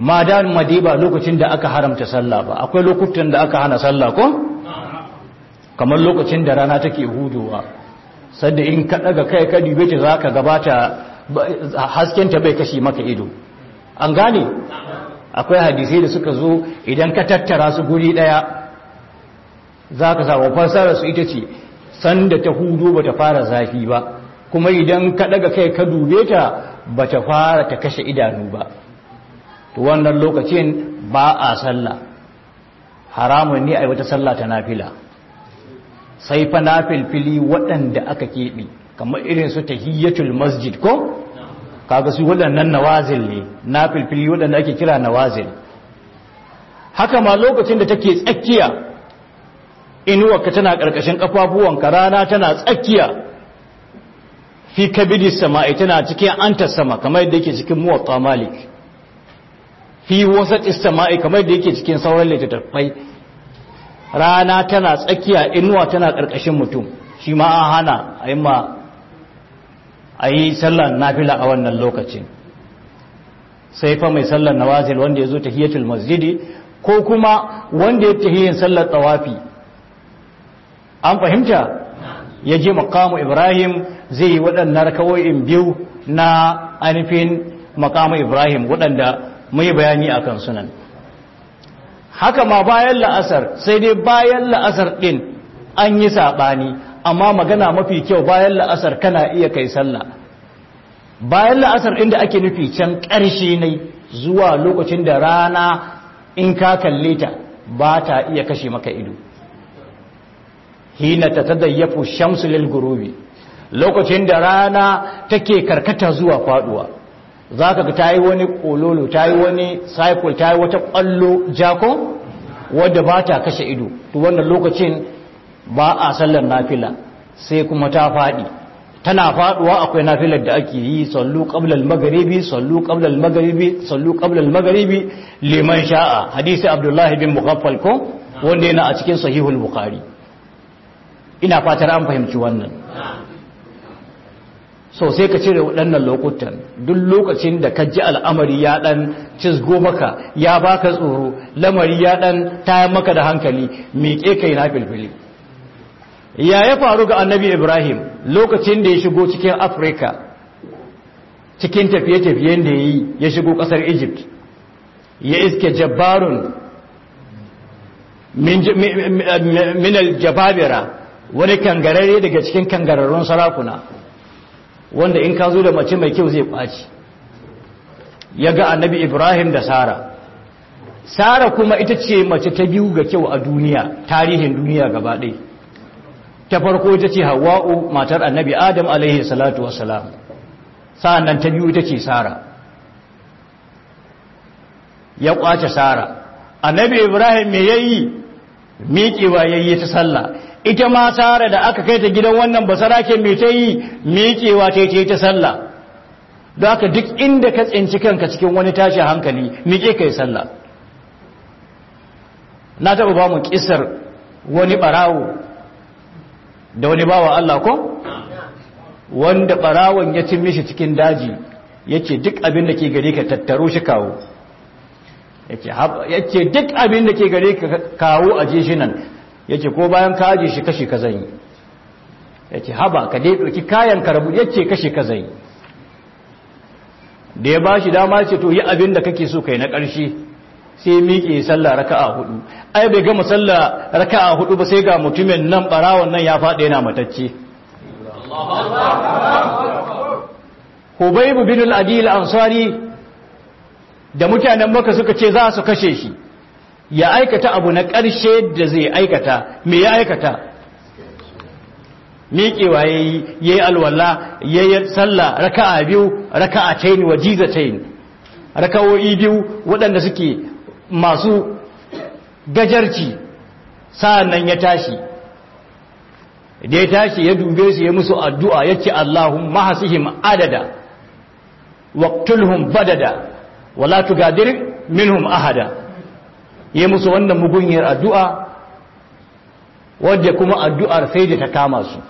ma da madiba lokacin da aka haramta sallah ba akwai lokutan da aka hana sallah ko kamar lokacin da rana take hudowa sadda in ka daga kai ka dube ta zaka gabata hasken ta bai kashi maka ido an gane akwai hadisai da suka zo idan ka tattara su guri daya zaka samu fasarar su ita ce sanda ta hudu bata fara zafi ba kuma idan ka daga kai ka dube ta bata fara ta kashe idanu ba to wannan lokacin ba a sallah haramun ne a wata sallah ta nafila sai fa nafilfili waɗanda aka keɓe kamar irin su tahiyyatul masjid ko kaga su waɗannan nawazil ne nafilfili waɗanda ake kira nawazil haka ma lokacin da take tsakiya inuwarka tana ƙarƙashin ƙafafuwanka rana tana tsakiya fi kabidi sama'i tana cikin antar sama kamar yadda yake cikin muwatta malik fi wasat sama'i kamar yadda yake cikin sauran littattafai rana tana tsakiya inuwa tana ƙarƙashin mutum shi ma an hana a yi ma a yi sallar nafila a wannan lokacin sai fa mai sallar nawazil wanda ya zo tahiyatul masjidi ko kuma wanda ya tahiyin sallar tawafi an fahimta ya je makamu ibrahim zai yi waɗannan rakawoyin biyu na ainihin makamu ibrahim waɗanda mai bayani a kan sunan haka ma bayan la'asar sai dai bayan la'asar ɗin an yi saɓani amma magana mafi kyau bayan la'asar kana iya kai sallah bayan la'asar ɗin da ake nufi can ƙarshe ne zuwa lokacin da rana in ka kalle ta ba ta iya kashe maka ido hina ta tadayyafu shamsu lil gurubi lokacin da rana take karkata zuwa faduwa zaka ga tayi wani kololo tayi wani cycle tayi wata kwallo jako wadda ba ta kashe ido to wannan lokacin ba a sallar nafila sai kuma ta fadi tana faduwa akwai nafilar da ake yi sallu qabla al-maghribi sallu qabla al-maghribi sallu qabla al-maghribi liman sha'a hadisi abdullahi bin mughaffal ko wanda yana a cikin sahihul bukhari ina fatar an fahimci wannan so sai ka cire waɗannan lokutan duk lokacin da ka ji al'amari ya ɗan cizgo maka ya baka tsoro lamari ya ɗan tayan maka da hankali miƙe kai na filfili ya ya faru ga annabi ibrahim lokacin da ya shigo cikin afirka cikin tafiye-tafiyen da ya yi ya shigo ƙasar egypt ya iske jabbarun minal jababira wani kangarare daga cikin kangararrun sarakuna wanda in ka zo da mace mai kyau zai ɓaci ya ga annabi ibrahim da sara sara kuma ita ce mace ta biyu ga kyau a duniya tarihin duniya gaba ɗaya ta farko ita ce hawa'u matar annabi adam alaihi salatu wasalam sa'an nan ta biyu ita ce sara ya ƙwace sara annabi ibrahim me yayi miƙewa yayi ta sallah ita ma sara da aka kai ta gidan wannan basarake mai ta yi miƙewa ta yi ta sallah don haka duk inda ka tsinci kanka cikin wani tashi hankali miƙe ka yi sallah na taɓa ba mu ƙisar wani ɓarawo da wani bawa Allah ko wanda ɓarawon ya cin mishi cikin daji ya ce duk abin da ke gare ka tattaro shi kawo ya ce duk abin da ke gare ka kawo a shi nan ya ce ko bayan ka aje shi kashe ka zan yi ya ce haba ka dai ɗauki kayan karabu ya ce kashe ka zan yi da ya ba shi dama ce to yi abin da kake so kai na ƙarshe sai miƙe sallah raka'a hudu ai bai gama sallah raka'a hudu ba sai ga mutumin nan barawon nan ya faɗi yana matacce Hubaybu bin al-Adil Ansari da mutanen Makka suka ce za su kashe shi ya aikata abu na ƙarshe da zai aikata me ya aikata miƙewa ya yi ya yi alwala ya yi sallah raka'a biyu raka'a taini wa jiza taini raka'o'i biyu waɗanda suke masu gajarci sa'an ya tashi da ya tashi ya dube su ya musu addu'a ya ce Allahun mahasihim adada waqtulhum badada wala tugadir minhum ahada yi musu wannan mugunyar addu'a wadda kuma addu'ar sai da ta kama su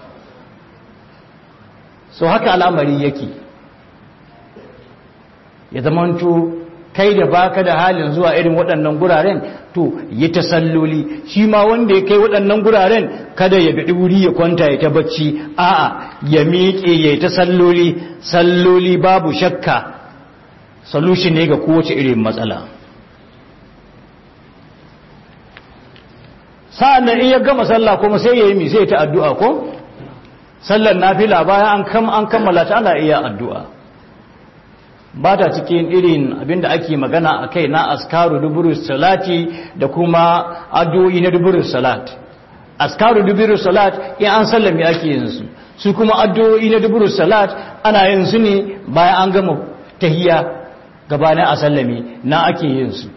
so haka al'amari yake ya zamanto kai da baka da halin zuwa irin waɗannan guraren to yi ta salloli shi ma wanda ya kai waɗannan guraren kada ya bi wuri ya kwanta ya ta bacci a'a ya miƙe ya ta salloli salloli babu shakka solution ne ga kowace irin matsala sa'an nan in ya gama sallah kuma sai ya yi mi sai ta addu'a ko sallar nafila bayan an kammala ta ana iya addu'a ba ta cikin irin abinda ake magana a kai na askaru duburus salati da kuma addu'o'i na duburus salat askaru duburus salat in an sallame ake yin su su kuma addu'o'i na duburus salat ana yin su ne bayan an gama tahiya gabanin a sallame na ake yin su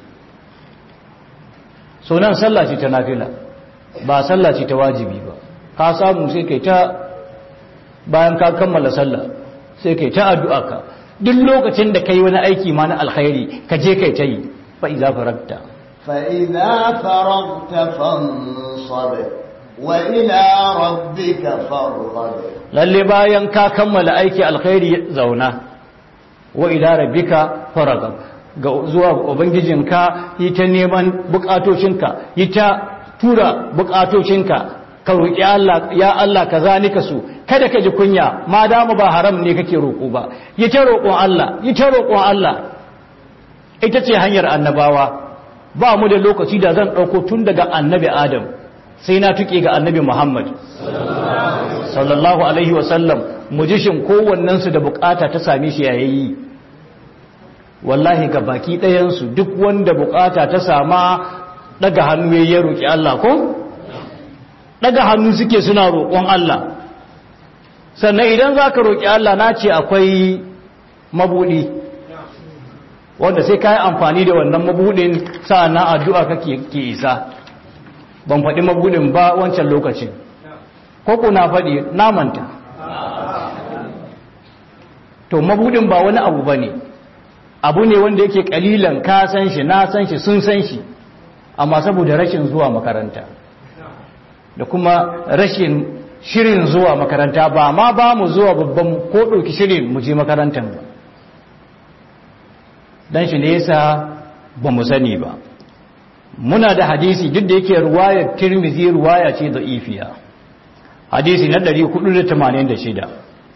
so nan sallah ce ta nafila ba sallah ce ta wajibi ba ka samu sai kai ta bayan ka kammala sallah sai kai ta addu'a ka duk lokacin da kai wani aiki ma na alkhairi ka je kai ta yi fa iza faragta fa idza faragta fansab wa ila rabbika farghab lalle bayan ka kammala aiki alkhairi zauna wa ila rabbika farghab ga zuwa ubangijinka yi ta neman bukatocinka yi ta tura bukatocinka ka roƙi Allah ya Allah kaza nika so kada ka ji kunya ma damu ba haram ne kake roƙo ba yi ta roƙon Allah yi ta roƙon Allah ita ce hanyar annabawa ba mu da lokaci da zan ɗauko tun daga annabi Adam sai na tuke ga annabi Muhammad sallallahu alaihi wasallam mu ji shin kowannensu da bukata ta same shi yayi wallahi ga baki ɗayansu duk wanda bukata ta sama daga hannu ya roƙi Allah ko daga hannu suke suna roƙon Allah sannan idan za ka roƙi Allah na ce akwai mabuɗi wanda sai ka yi amfani da wannan mabuɗin sa'annan addu'a kake ke isa ban faɗi mabuɗin ba wancan lokacin ko na faɗi namanta to mabuɗin ba wani abu ba ne abu ne wanda yake ƙalilan ka san shi na san shi sun san shi amma saboda rashin zuwa makaranta da kuma rashin shirin zuwa makaranta ba ma ba mu zuwa babban ko ɗauki shirin mu je makarantar ba don shi ne yasa ba mu sani ba muna da hadisi duk da yake ruwayar tirmizi ruwaya ce da ifiya hadisi na 486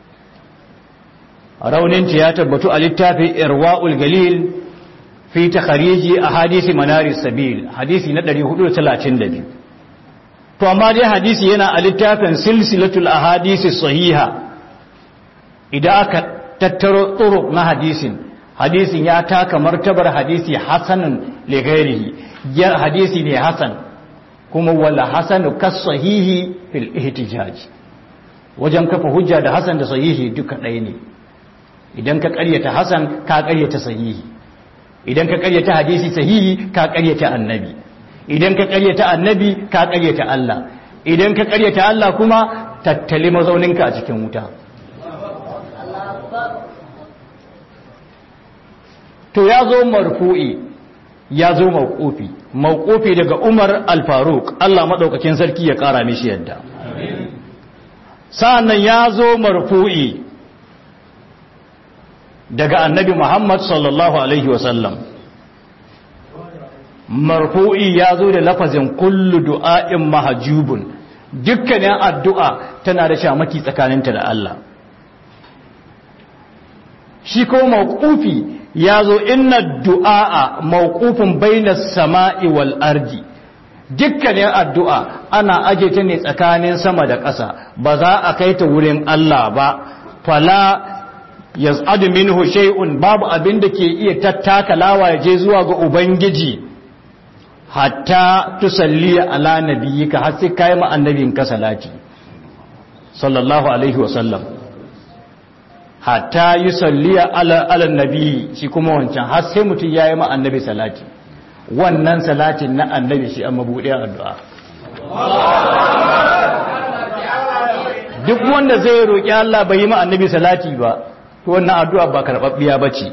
rauninta ya tabbatu a littafin irwa'ul galil fi takhariji a hadisi manaris sabil hadisi na 432 to amma dai hadisi yana a littafin silsilatul ahadisi sahiha idan aka tattaro tsoro na hadisin hadisin ya taka martabar hadisi hasanan lighairihi ya hadisi ne hasan kuma wala hasanu kas sahihi fil ihtijaj wajen kafa hujja da hasan da sahihi duka ɗaya ne idan ka ƙaryata hasan ka ƙaryata sahihi idan ka ƙaryata hadisi sahihi ka ƙaryata annabi idan ka ƙaryata annabi ka ƙaryata Allah idan ka ƙaryata Allah kuma tattali mazauninka a cikin wuta to ya zo marfu'i ya zo mawqufi mawqufi daga Umar al-Faruq Allah madaukakin sarki ya kara mishi yadda sa'annan ya zo marfu'i daga annabi Muhammad sallallahu alaihi wasallam marfu'i ya zo da lafazin kullu du'a'in mahjubun dukkanin addu'a tana da shamaki tsakaninta da Allah shi ko mawqufi ya zo inna du'a mawqufun bainas sama'i wal ardi dukkanin addu'a ana aje ta ne tsakanin sama da ƙasa ba za a kai ta wurin Allah ba fala yaz'adu minhu shay'un babu abin da ke iya tattakalawa ya je zuwa ga ubangiji hatta tusalli ala nabiyyika har sai kai ma annabinka salati sallallahu alaihi wasallam hatta yusalli ala ala nabi shi kuma wancan har sai mutum yayi ma annabi salati wannan salatin na annabi shi amma bude addu'a duk wanda zai roki Allah bai yi ma annabi salati ba to wannan addu'a ba karbabbiya bace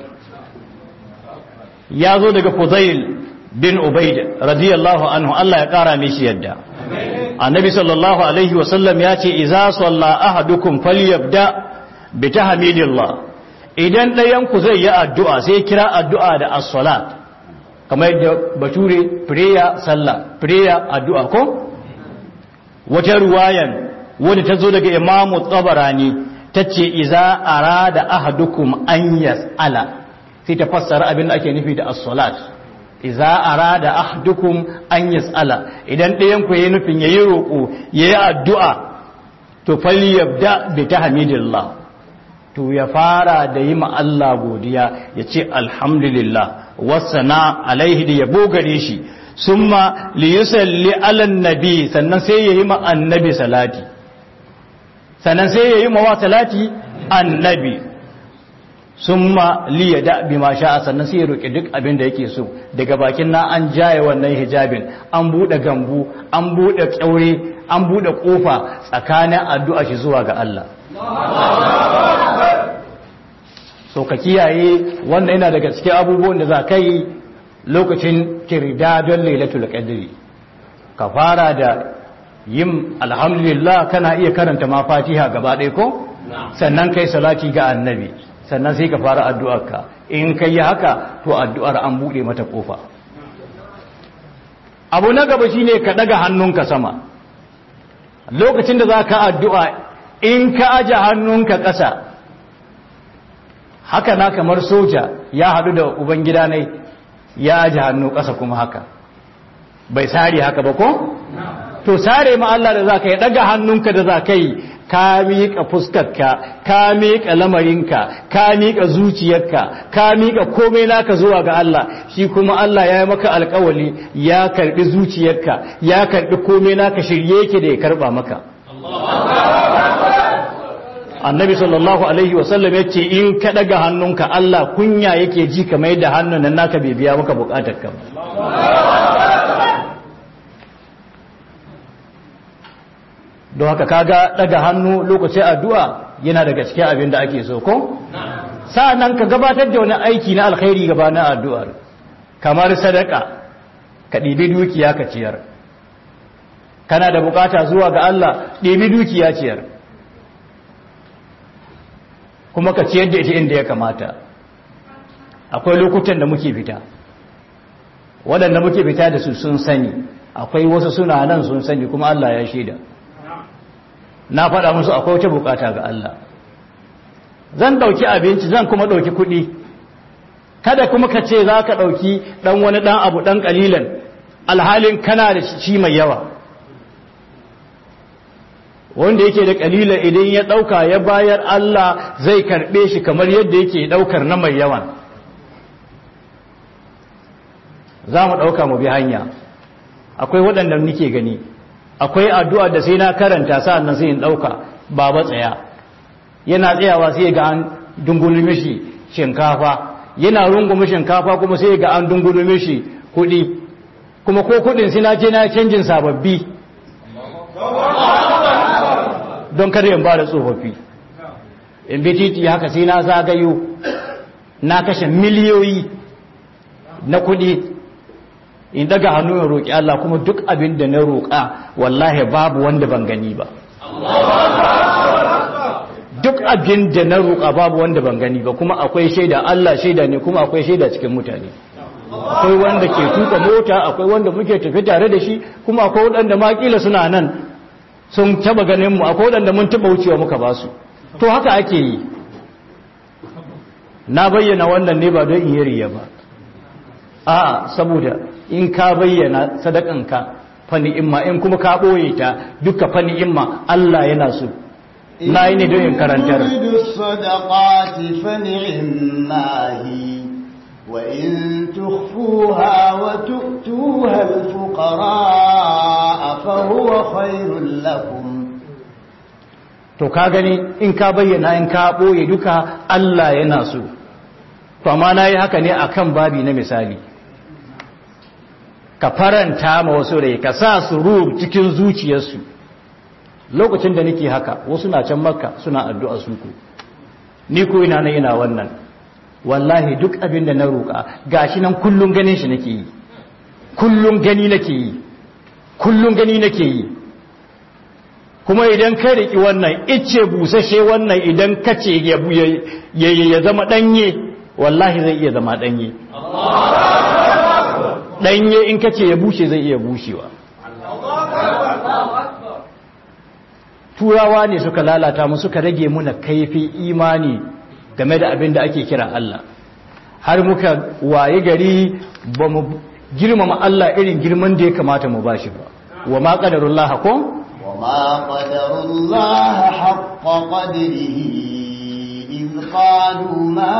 ya zo daga Fudail bin Ubaid radiyallahu anhu Allah ya kara mishi yadda annabi sallallahu alaihi wasallam ya ce idza salla ahadukum falyabda bi tahmidillah idan ɗayan ku zai yi addu'a sai kira addu'a da as-salat kamar yadda bature prayer sallah prayer addu'a ko wata ruwayan wadda ta zo daga imamu tsabarani ta ce iza arada ahadukum an yas'ala sai ta fassara abin da ake nufi da as-salat iza arada ahadukum an yas'ala idan ɗayan ku yayi nufin yayi roƙo yayi addu'a to falyabda bi tahmidillah to ya fara da yi ma Allah godiya ya ce alhamdulillah wasana alaihi da yabo gare shi summa li yusalli ala nabi sannan sai yayi ma annabi salati sannan sai yayi ma wa salati annabi summa li yada bima sha'a sannan sai ya roki duk abin da yake so daga bakin na an jaye wannan hijabin an bude gambu an bude kyaure an bude kofa tsakanin addu'a shi zuwa ga Allah so ka kiyaye wannan yana daga cikin abubuwan da za ka yi lokacin kirda don lailatul qadri ka fara da yin alhamdulillah kana iya karanta ma fatiha gaba ɗaya ko sannan kai salati ga annabi sannan sai ka fara addu'arka in kai yi haka to addu'ar an buɗe mata kofa abu na gaba shine ka daga hannunka sama lokacin da za ka addu'a in ka aje hannunka ƙasa haka na kamar soja ya haɗu da ubangida ne ya aje hannu ƙasa kuma haka bai sare haka ba ko? to sare ma Allah da za ka yi ɗaga hannunka da za ka yi ka miƙa fuskarka ka miƙa lamarinka ka miƙa zuciyarka ka miƙa komai naka zuwa ga Allah shi kuma Allah ya yi maka alƙawali ya karɓi zuciyarka ya karɓi komai naka shirye yake da ya karɓa maka annabi sallallahu alaihi wasallam ya ce in ka daga hannunka Allah kunya yake ji kamar yadda hannun nan naka bai biya maka bukatar ka don haka kaga daga hannu lokacin addu'a yana daga cikin abin da ake so ko sa'annan ka gabatar da wani aiki na alkhairi gabanin addu'ar kamar sadaka ka ɗibi dukiya ka ciyar kana da bukata zuwa ga Allah ɗibi dukiya ciyar kuma ka ciyar da ita inda ya kamata akwai lokutan da muke fita waɗanda muke fita da su sun sani akwai wasu suna nan sun sani kuma Allah ya shaida na faɗa musu akwai wata bukata ga Allah zan ɗauki abinci zan kuma ɗauki kuɗi kada kuma ka ce za ka ɗauki ɗan wani ɗan abu ɗan ƙalilan alhalin kana da shi mai yawa wanda yake da ƙalilan idan ya ɗauka ya bayar Allah zai karɓe shi kamar yadda yake ɗaukar na mai yawan za mu ɗauka mu bi hanya akwai waɗanda nike gani akwai addu'a da sai na karanta sa'an nan sai in ɗauka ba ba tsaya yana tsayawa sai ga an dungulu mishi shinkafa yana rungume shinkafa kuma sai ga an dungulu mishi kuɗi kuma ko kuɗin sai na je na canjin sababbi don kada in ba da tsofaffi in bi titi haka sai na zagayo na kashe miliyoyi na kuɗi in daga hannu in roƙi Allah kuma duk abin da na roƙa wallahi babu wanda ban gani ba duk abin da na roƙa babu wanda ban gani ba kuma akwai shaida Allah shaida ne kuma akwai shaida cikin mutane akwai wanda ke tuka mota akwai wanda muke tafi tare da shi kuma akwai wanda ma kila suna nan sun taba ganin mu akwai wanda mun taba wucewa muka ba su to haka ake yi na bayyana wannan ne ba don in yi riya ba a saboda in ka bayyana sadakanka fa ni'imma in kuma ka boye ta duka fa ni'imma Allah yana so na yi ne don in karantar الصدقات فنعما هي وإن تخفوها وتؤتوها الفقراء فهو خير لكم to ka gani in ka bayyana in ka boye duka Allah yana so to amma na yi haka ne akan babi na misali ka faranta ma wasu rai ka sa su ruhu cikin zuciyarsu lokacin da nake haka wasu na can makka suna addu'a su ku ni ko ina na ina wannan wallahi duk abin da na roƙa gashi nan kullun ganin shi nake yi kullun gani nake yi kullun gani nake yi kuma idan ka riki wannan icce busashe wannan idan ka ce ya zama danye wallahi zai iya zama danye danye in ka ce ya bushe zai iya bushewa turawa ne suka lalata mu suka rage muna kaifin imani game da abin da ake kira Allah har muka waye gari ba mu girmama Allah irin girman da ya kamata mu bashi ba wa ma qadarullah ko wa ma qadarullah haqqa qadrihi iz qalu ma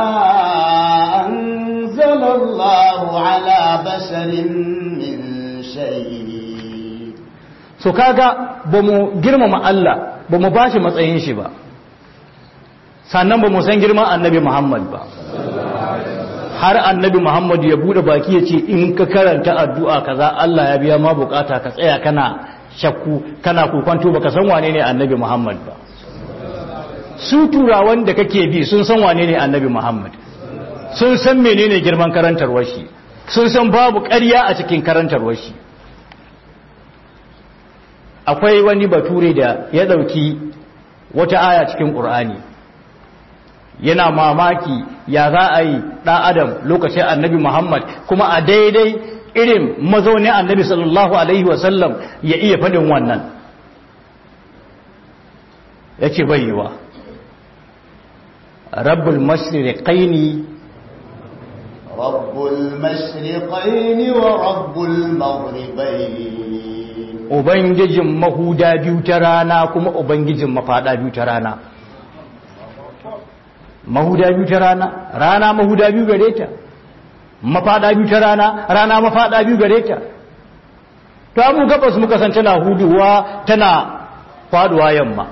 anzala Allah ala basharin min shay'in so kaga ba mu girmama Allah ba mu bashi matsayin shi ba sannan ba mu san girman annabi Muhammad ba har annabi Muhammad ya bude baki ya ce in ka karanta addu'a kaza Allah ya biya ma bukata ka tsaya kana shakku kana kokonto baka san wane ne annabi Muhammad ba su turawan da kake bi sun san wane ne annabi Muhammad sun san menene girman karantarwar shi sun san babu ƙarya a cikin karantarwar shi akwai wani bature da ya ɗauki wata aya cikin ƙur'ani yana mamaki ya za a yi ɗan adam lokacin annabi muhammad kuma a daidai irin mazaunin annabi sallallahu alaihi wasallam ya iya faɗin wannan ya ce bayyawa rabbul mashriqaini rabbul mashriqaini wa rabbul maghribaini Ubangijin mahuda biyu ta rana kuma Ubangijin mafaɗa biyu ta rana. Mahuda biyu ta rana, rana mahuda biyu gare ta, mafaɗa biyu ta rana, rana mafaɗa biyu gare ta. To, mu gabas muka san tana huduwa tana faɗuwa yamma.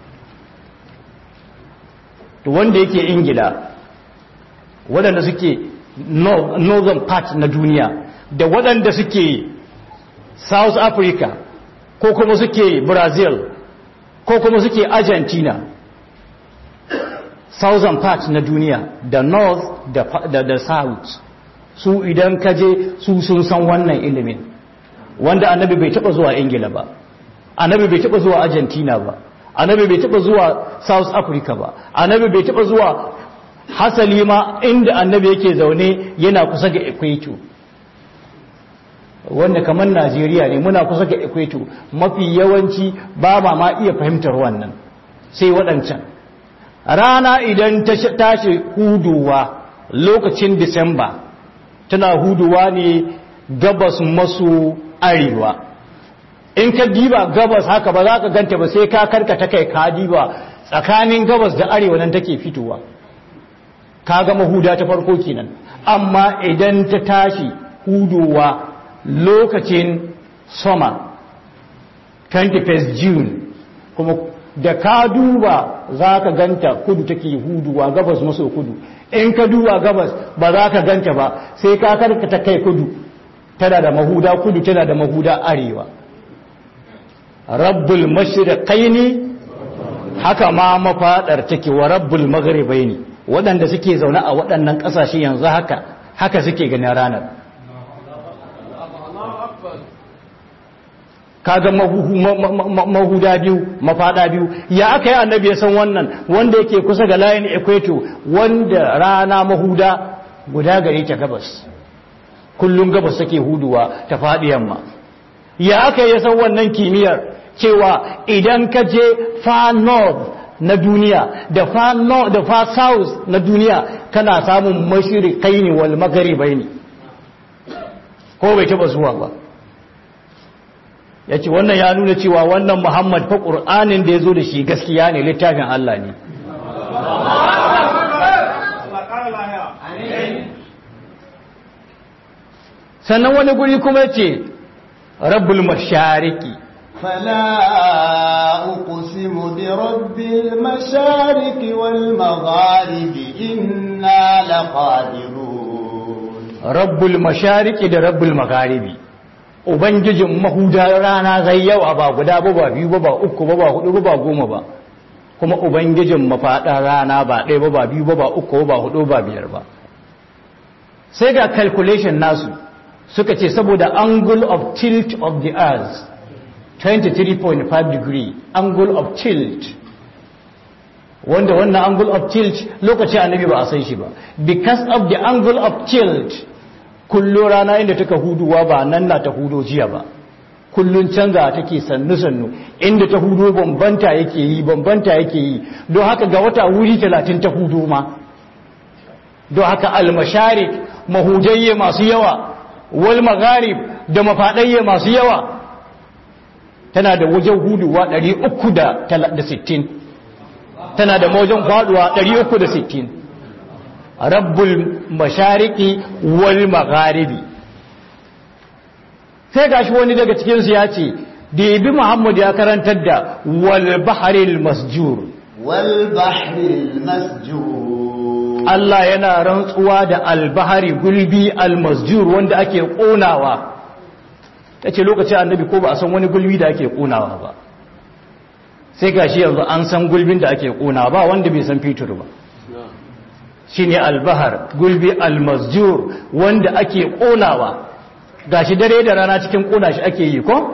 To, wanda yake Ingila, waɗanda suke northern part na duniya, da waɗanda suke South Africa, ko kuma suke brazil ko kuma suke argentina southern part na duniya da north da, da, da south su idan kaje su sun san wannan ilimin wanda annabi bai taba zuwa ingila ba annabi bai taba zuwa argentina ba annabi bai taba zuwa south africa ba annabi bai taba zuwa hasali ma inda annabi yake zaune yana kusa ga equator wanda kamar Najeriya ne muna kusa ga equator mafi yawanci ba ma ma iya fahimtar wannan sai waɗancan rana idan ta tashi huduwa lokacin disamba tana huduwa ne gabas maso arewa in ka diba gabas haka ba za ka ganta ba sai ka karkata kai ka diba tsakanin gabas da arewa nan take fitowa ka ga mahuda ta farko kenan amma idan ta tashi huduwa lokacin summer 21st June kuma da ka duba za ka ganta kudu take huduwa gabas maso kudu in ka duba gabas ba za ka ganta ba sai ka karkata kai kudu tana da mahuda kudu tana da mahuda arewa rabbul mashriqaini haka ma mafadar take wa rabbul maghribaini waɗanda suke zaune a waɗannan ƙasashe yanzu haka haka suke ganin ranar kaga mahuda biyu mafada biyu ya aka yi annabi ya san wannan wanda yake kusa ga layin equator wanda rana mahuda guda gare ta gabas kullum gabas take huduwa ta faɗi yamma ya aka yi san wannan kimiyyar cewa idan ka je far north na duniya da far north da far south na duniya kana samun mashirikai wal magharibai ne ko bai taba zuwa ba ya ce wannan ya nuna cewa wannan muhammad fa ƙur'anin da ya zo da shi gaskiya ne littafin Allah ne sannan wani guri kuma ce rabbul mashariki فلا أقسم برب المشارق والمغارب إنا لقادرون rabbul mashariki da rabbul magharibi ubangijin mahudar rana zai yawa ba guda ba ba biyu ba ba uku ba ba hudu ba ba goma ba kuma ubangijin mafaɗar rana ba ɗaya ba ba biyu ba ba uku ba hudu ba biyar ba sai ga calculation nasu suka ce saboda angle of tilt of the earth 23.5 degree angle of tilt wanda wannan angle of tilt lokacin annabi ba a san shi ba because of the angle of tilt kullo rana inda taka huduwa ba nan na ta hudo jiya ba kullun canza take sannu sannu inda ta hudo bambanta yake yi bambanta yake yi don haka ga wata wuri 30 ta hudo ma don haka almasharik mahudayye masu yawa wal magharib da mafadayye masu yawa tana da wajen huduwa 360 tana da wajen faduwa 360 rabbul mashariki wal magharibi sai gashi wani daga cikinsu ya ce da yabi muhammad ya karantar da wal baharil masjur wal bahril masjur Allah yana rantsuwa da albahari gulbi almasjur wanda ake ƙonawa ta ce lokacin annabi ko ba a san wani gulbi da ake ƙonawa ba sai ga shi yanzu an san gulbin da ake ƙonawa ba wanda bai san fitur ba shi ne albahar gulbi almasjur wanda ake ƙonawa ga shi dare da rana cikin ƙona shi ake yi ko?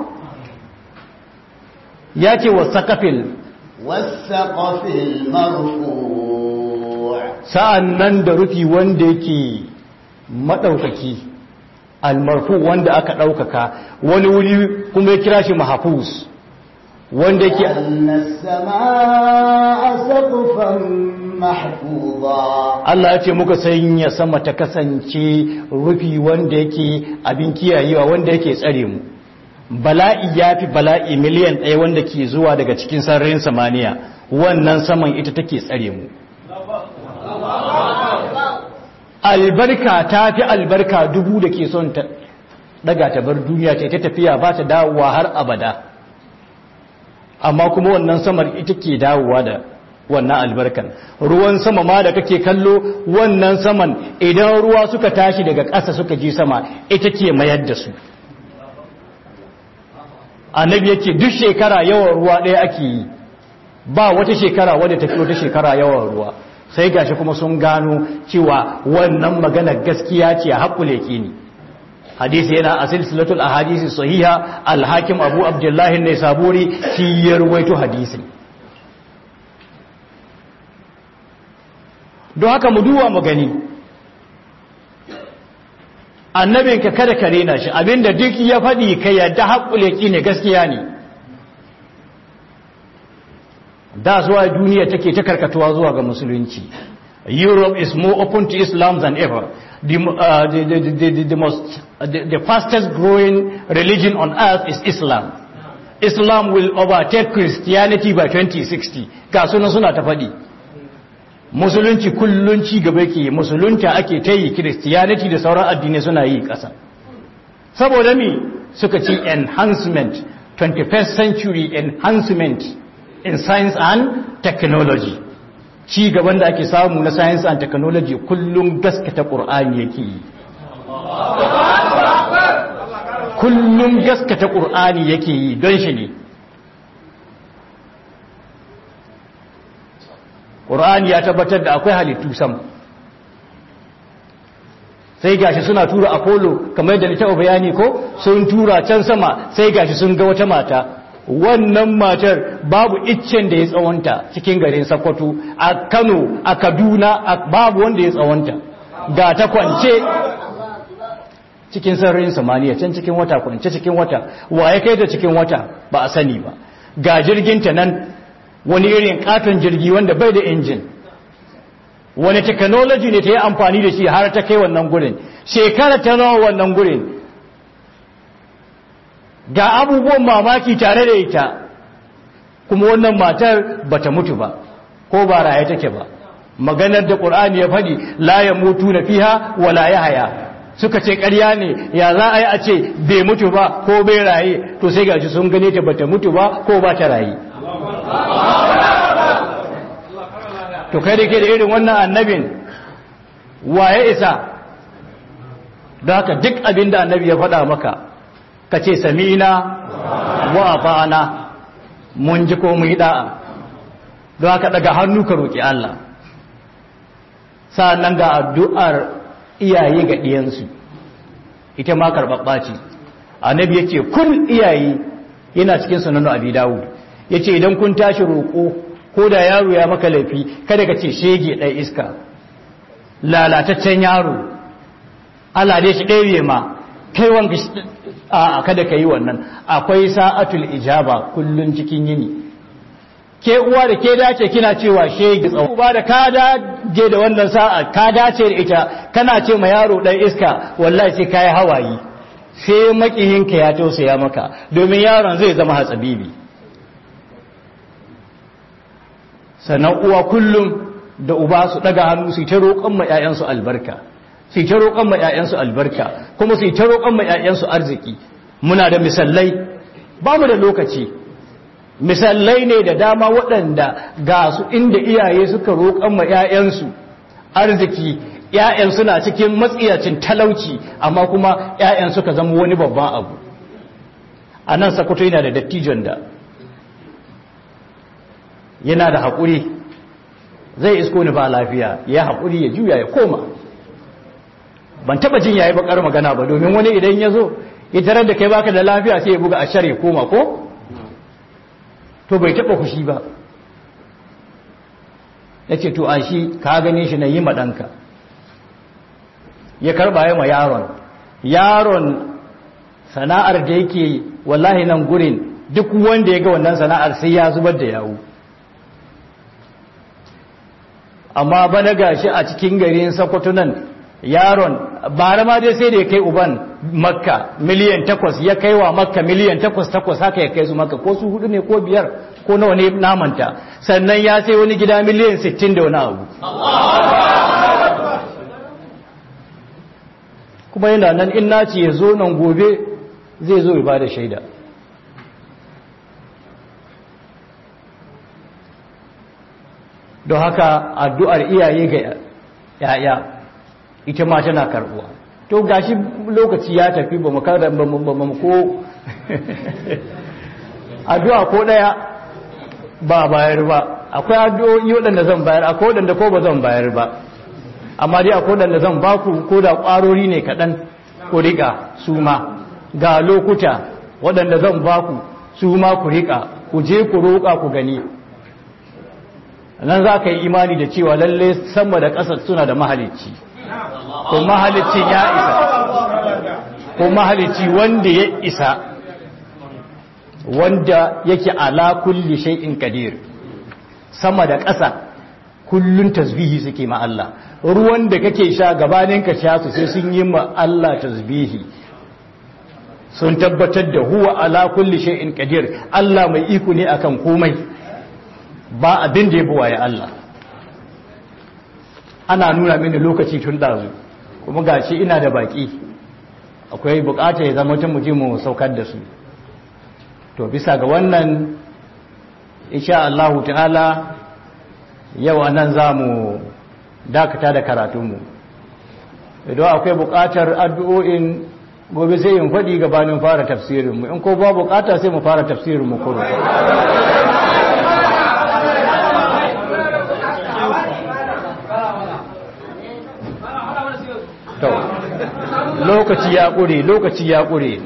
ya ce wasa kafil wasaqafil marfu' sa'an nan da rufi wanda yake maɗaukaki almarfu wanda aka ɗaukaka wani wuri kuma ya kira shi mahafuz wanda yake السماء سقفا محفوظا Allah ya ce muka sanya sama ta kasance rufi wanda yake abin kiyayewa wanda yake tsare mu bala'i ya fi bala'i miliyan ɗaya wanda ke zuwa daga cikin sararin samaniya wannan saman ita take tsare mu albarka ta fi albarka dubu da ke son ta daga ta bar duniya ta ita tafiya ba ta dawowa har abada amma kuma wannan samar ita ke dawowa da wannan albarkan ruwan sama ma da kake kallo wannan saman idan ruwa suka tashi daga ƙasa suka je sama ita ke mayar da su annabi yake duk shekara yawan ruwa ɗaya ake yi ba wata shekara wadda tafi wata shekara yawan ruwa sai gashi kuma sun gano cewa wannan magana gaskiya ce haƙule ke ni hadisi yana a silsilatul ahadisi sahiha alhakim abu abdullahi ne saburi shi ya ruwaito hadisi don haka mu duwa mu gani annabinka kada ka rena shi abinda duk ya faɗi ka yadda haƙule ki ne gaskiya ne da zuwa duniya take ta karkatuwa zuwa ga musulunci Europe is more open to Islam than ever the, uh, the, the, the, the, most, the, the fastest growing religion on earth is Islam Islam will overtake Christianity by 2060 ga suna suna ta faɗi musulunci kullun ci gaba ke musulunta ake ta yi Christianity da sauran addinai suna yi ƙasa saboda mi suka ci enhancement 21st century enhancement in science and technology ci gaban da ake samu na science and technology kullum gaskata ƙur'ani yake yi kullum gaskata ƙur'ani yake yi don shi ne ƙur'ani ya tabbatar da akwai halittu sam sai gashi suna tura apollo kamar da na taɓa bayani ko sun tura can sama sai gashi sun ga wata mata wannan matar babu iccen da ya tsawonta cikin garin Sokoto a Kano a Kaduna babu wanda ya tsawonta ga ta kwance cikin sararin samaniya can cikin wata kwance cikin wata wa ya kai da cikin wata ba a sani ba ga jirginta nan wani irin katon jirgi wanda bai da injin wani technology ne ta yi amfani da shi har ta kai wannan gurin shekara ta nawa wannan gurin ga abubuwan mamaki tare da ita kuma wannan matar bata mutu ba ko ba raye take ba maganar da ƙur'ani ya faɗi la ya mutu na fiha wala ya haya suka ce ƙarya ne ya za a yi a ce bai mutu ba ko bai raye to sai gashi sun gane ta bata mutu ba ko ba ta raye to kai da ke da irin wannan annabin waye isa don haka duk abin da annabi ya faɗa maka ka ce samina wa ata'ana mun ji ko mu yi da'a don haka daga hannu ka roƙi Allah sa'annan ga addu'ar iyaye ga ɗiyansu ita ma karɓaɓɓa ce annabi yake kun iyaye yana cikin sunan abi dawud yace idan kun tashi roƙo ko da yaro ya maka laifi kada ka ce shege ɗai iska lalataccen yaro Allah dai shi ɗaya ma kai wanka a kada ka yi wannan akwai sa'atul ijaba kullun cikin yini ke uwa da ke dace kina cewa shege tsawo ba da ka dace da wannan sa'a ka dace da ita kana ce ma yaro ɗan iska wallahi sai kai hawayi sai makiyinka ya tausaya maka domin yaron zai zama hatsabibi sannan uwa kullum da uba su daga hannu su ta roƙon ma ƴaƴansu albarka su ta roƙon ma ƴaƴansu albarka kuma su ta roƙon ma ƴaƴansu arziki muna da misallai ba mu da lokaci misallai ne da dama waɗanda ga su inda iyaye suka roƙon ma ƴaƴansu arziki ƴaƴan suna cikin matsiyacin talauci amma kuma ƴaƴan suka zama wani babban abu a nan sakwato yana da dattijon da yana da haƙuri zai isko ni ba lafiya ya haƙuri ya juya ya koma ban taɓa jin yayi bakar magana ba domin wani idan ya zo ya tarar da kai baka da lafiya sai ya buga a shar ya koma ko to bai taɓa fushi ba ya ce to a shi ka gane shi na yi maɗanka ya karɓa ya ma yaron yaron sana'ar da yake wallahi nan gurin duk wanda ya ga wannan sana'ar sai ya zubar da yawu amma bana gashi a cikin garin Sokoto nan yaron bara ma dai sai da ya kai uban makka miliyan takwas ya kai wa makka miliyan takwas takwas haka ya kai su makka ko su hudu ne ko biyar ko nawa ne namanta sannan ya sai wani gida miliyan sittin da wani abu kuma yana nan in naci ya zo nan gobe zai zo ya ba da shaida don haka addu'ar iyaye ga ‘ya'ya ita ma tana karbuwa to gashi lokaci ya tafi ba mu kada ba mu ko addu'a ko ɗaya ba bayar ba akwai addu'o'i waɗanda zan bayar akwai waɗanda ko ba zan bayar ba amma dai akwai waɗanda zan baku ko da ƙwarori ne kaɗan ku riƙa su ma ga lokuta waɗanda zan baku su ma ku riƙa ku je ku roƙa ku gani nan za ka yi imani da cewa lalle sama da ƙasa suna da mahalicci ko mahalicci ya isa ko mahalicci wanda ya isa wanda yake ala kulli shay'in qadir sama da ƙasa kullun tasbihi suke ma Allah ruwan da kake sha gabanin ka sha su sai sun yi ma Allah tasbihi sun tabbatar da huwa ala kulli shay'in qadir Allah mai iko ne akan komai ba abin da ya buwaye Allah ana nuna mini lokaci tun ɗazu kuma ga shi ina da baƙi akwai buƙatar ya zama tun muje mu saukar da su to bisa ga wannan insha Allah ta'ala yau anan za mu dakata da karatunmu idan akwai buƙatar addu'o'in gobe sai in faɗi gabanin fara tafsirinmu in ko ba buƙata sai mu fara tafsirinmu kuro lokaci ya ƙure lokaci ya ƙure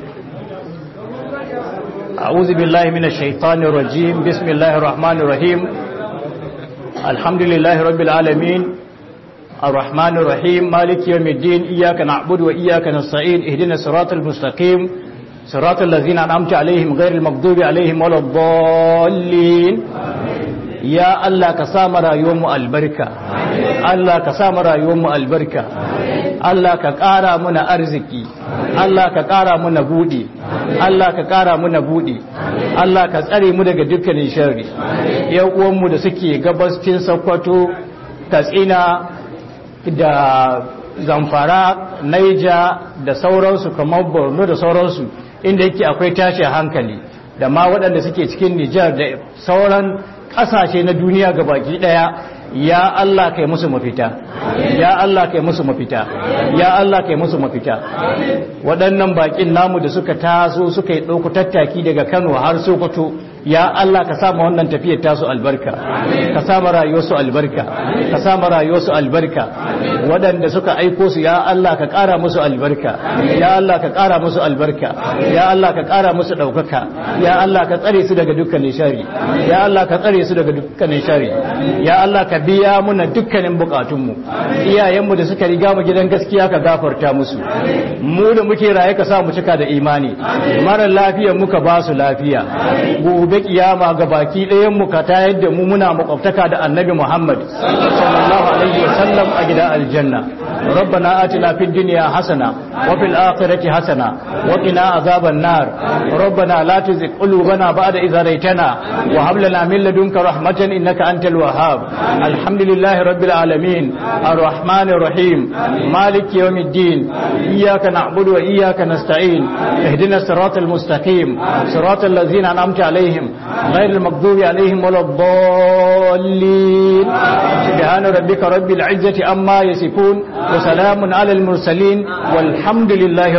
أعوذ بالله من الشيطان الرجيم بسم الله الرحمن الرحيم الحمد لله رب العالمين الرحمن الرحيم مالك يوم الدين إياك نعبد وإياك نستعين اهدنا الصراط المستقيم صراط الذين أنعمت عليهم غير المغضوب عليهم ولا الضالين ya Allah ka sa mu albarka Allah ka sa mu albarka Allah ka ƙara muna arziki Allah ka ƙara muna buɗi Allah ka ƙara muna buɗi Allah ka tsare mu daga dukkanin sharri yan uwanmu da suke gabascin Sokoto Katsina da Zamfara Naija da sauransu kamar Borno da sauransu inda yake akwai tashin hankali da ma waɗanda suke cikin Nijar da sauran ƙasashe na duniya ga baki ɗaya ya Allah kai musu mafita ya Allah kai musu mafita ya Allah kai musu mafita waɗannan bakin namu da suka taso suka yi ɗauku tattaki daga Kano har Sokoto ya Allah ka sa ma wannan tafiyar tasu albarka ka sa ma rayuwarsu albarka ka sa ma rayuwarsu albarka waɗanda suka aiko su ya Allah ka ƙara musu albarka ya Allah ka ƙara musu albarka ya Allah ka ƙara musu ɗaukaka ya Allah ka tsare su daga dukkanin shari ya Allah ka tsare su daga dukkanin shari ya Allah ka biya muna dukkanin bukatunmu iyayenmu da suka riga mu gidan gaskiya ka gafarta musu mu da muke raye ka sa mu cika da imani mara lafiya muka ba su lafiya gobe kiyama ga baki ɗayan mu ka tayar da mu muna makwabtaka da annabi Muhammad sallallahu alaihi wasallam a gidan aljanna ربنا آتنا في الدنيا حسنة وفي الآخرة حسنة وقنا عذاب النار ربنا لا تزغ قلوبنا بعد إذ هديتنا وهب لنا من لدنك رحمة إنك أنت الوهاب الحمد لله رب العالمين الرحمن الرحيم مالك يوم الدين إياك نعبد وإياك نستعين اهدنا الصراط المستقيم صراط الذين أنعمت عليهم غير المغضوب عليهم ولا الضالين سبحان ربك رب العزة أما يصفون وسلام على المرسلين والحمد لله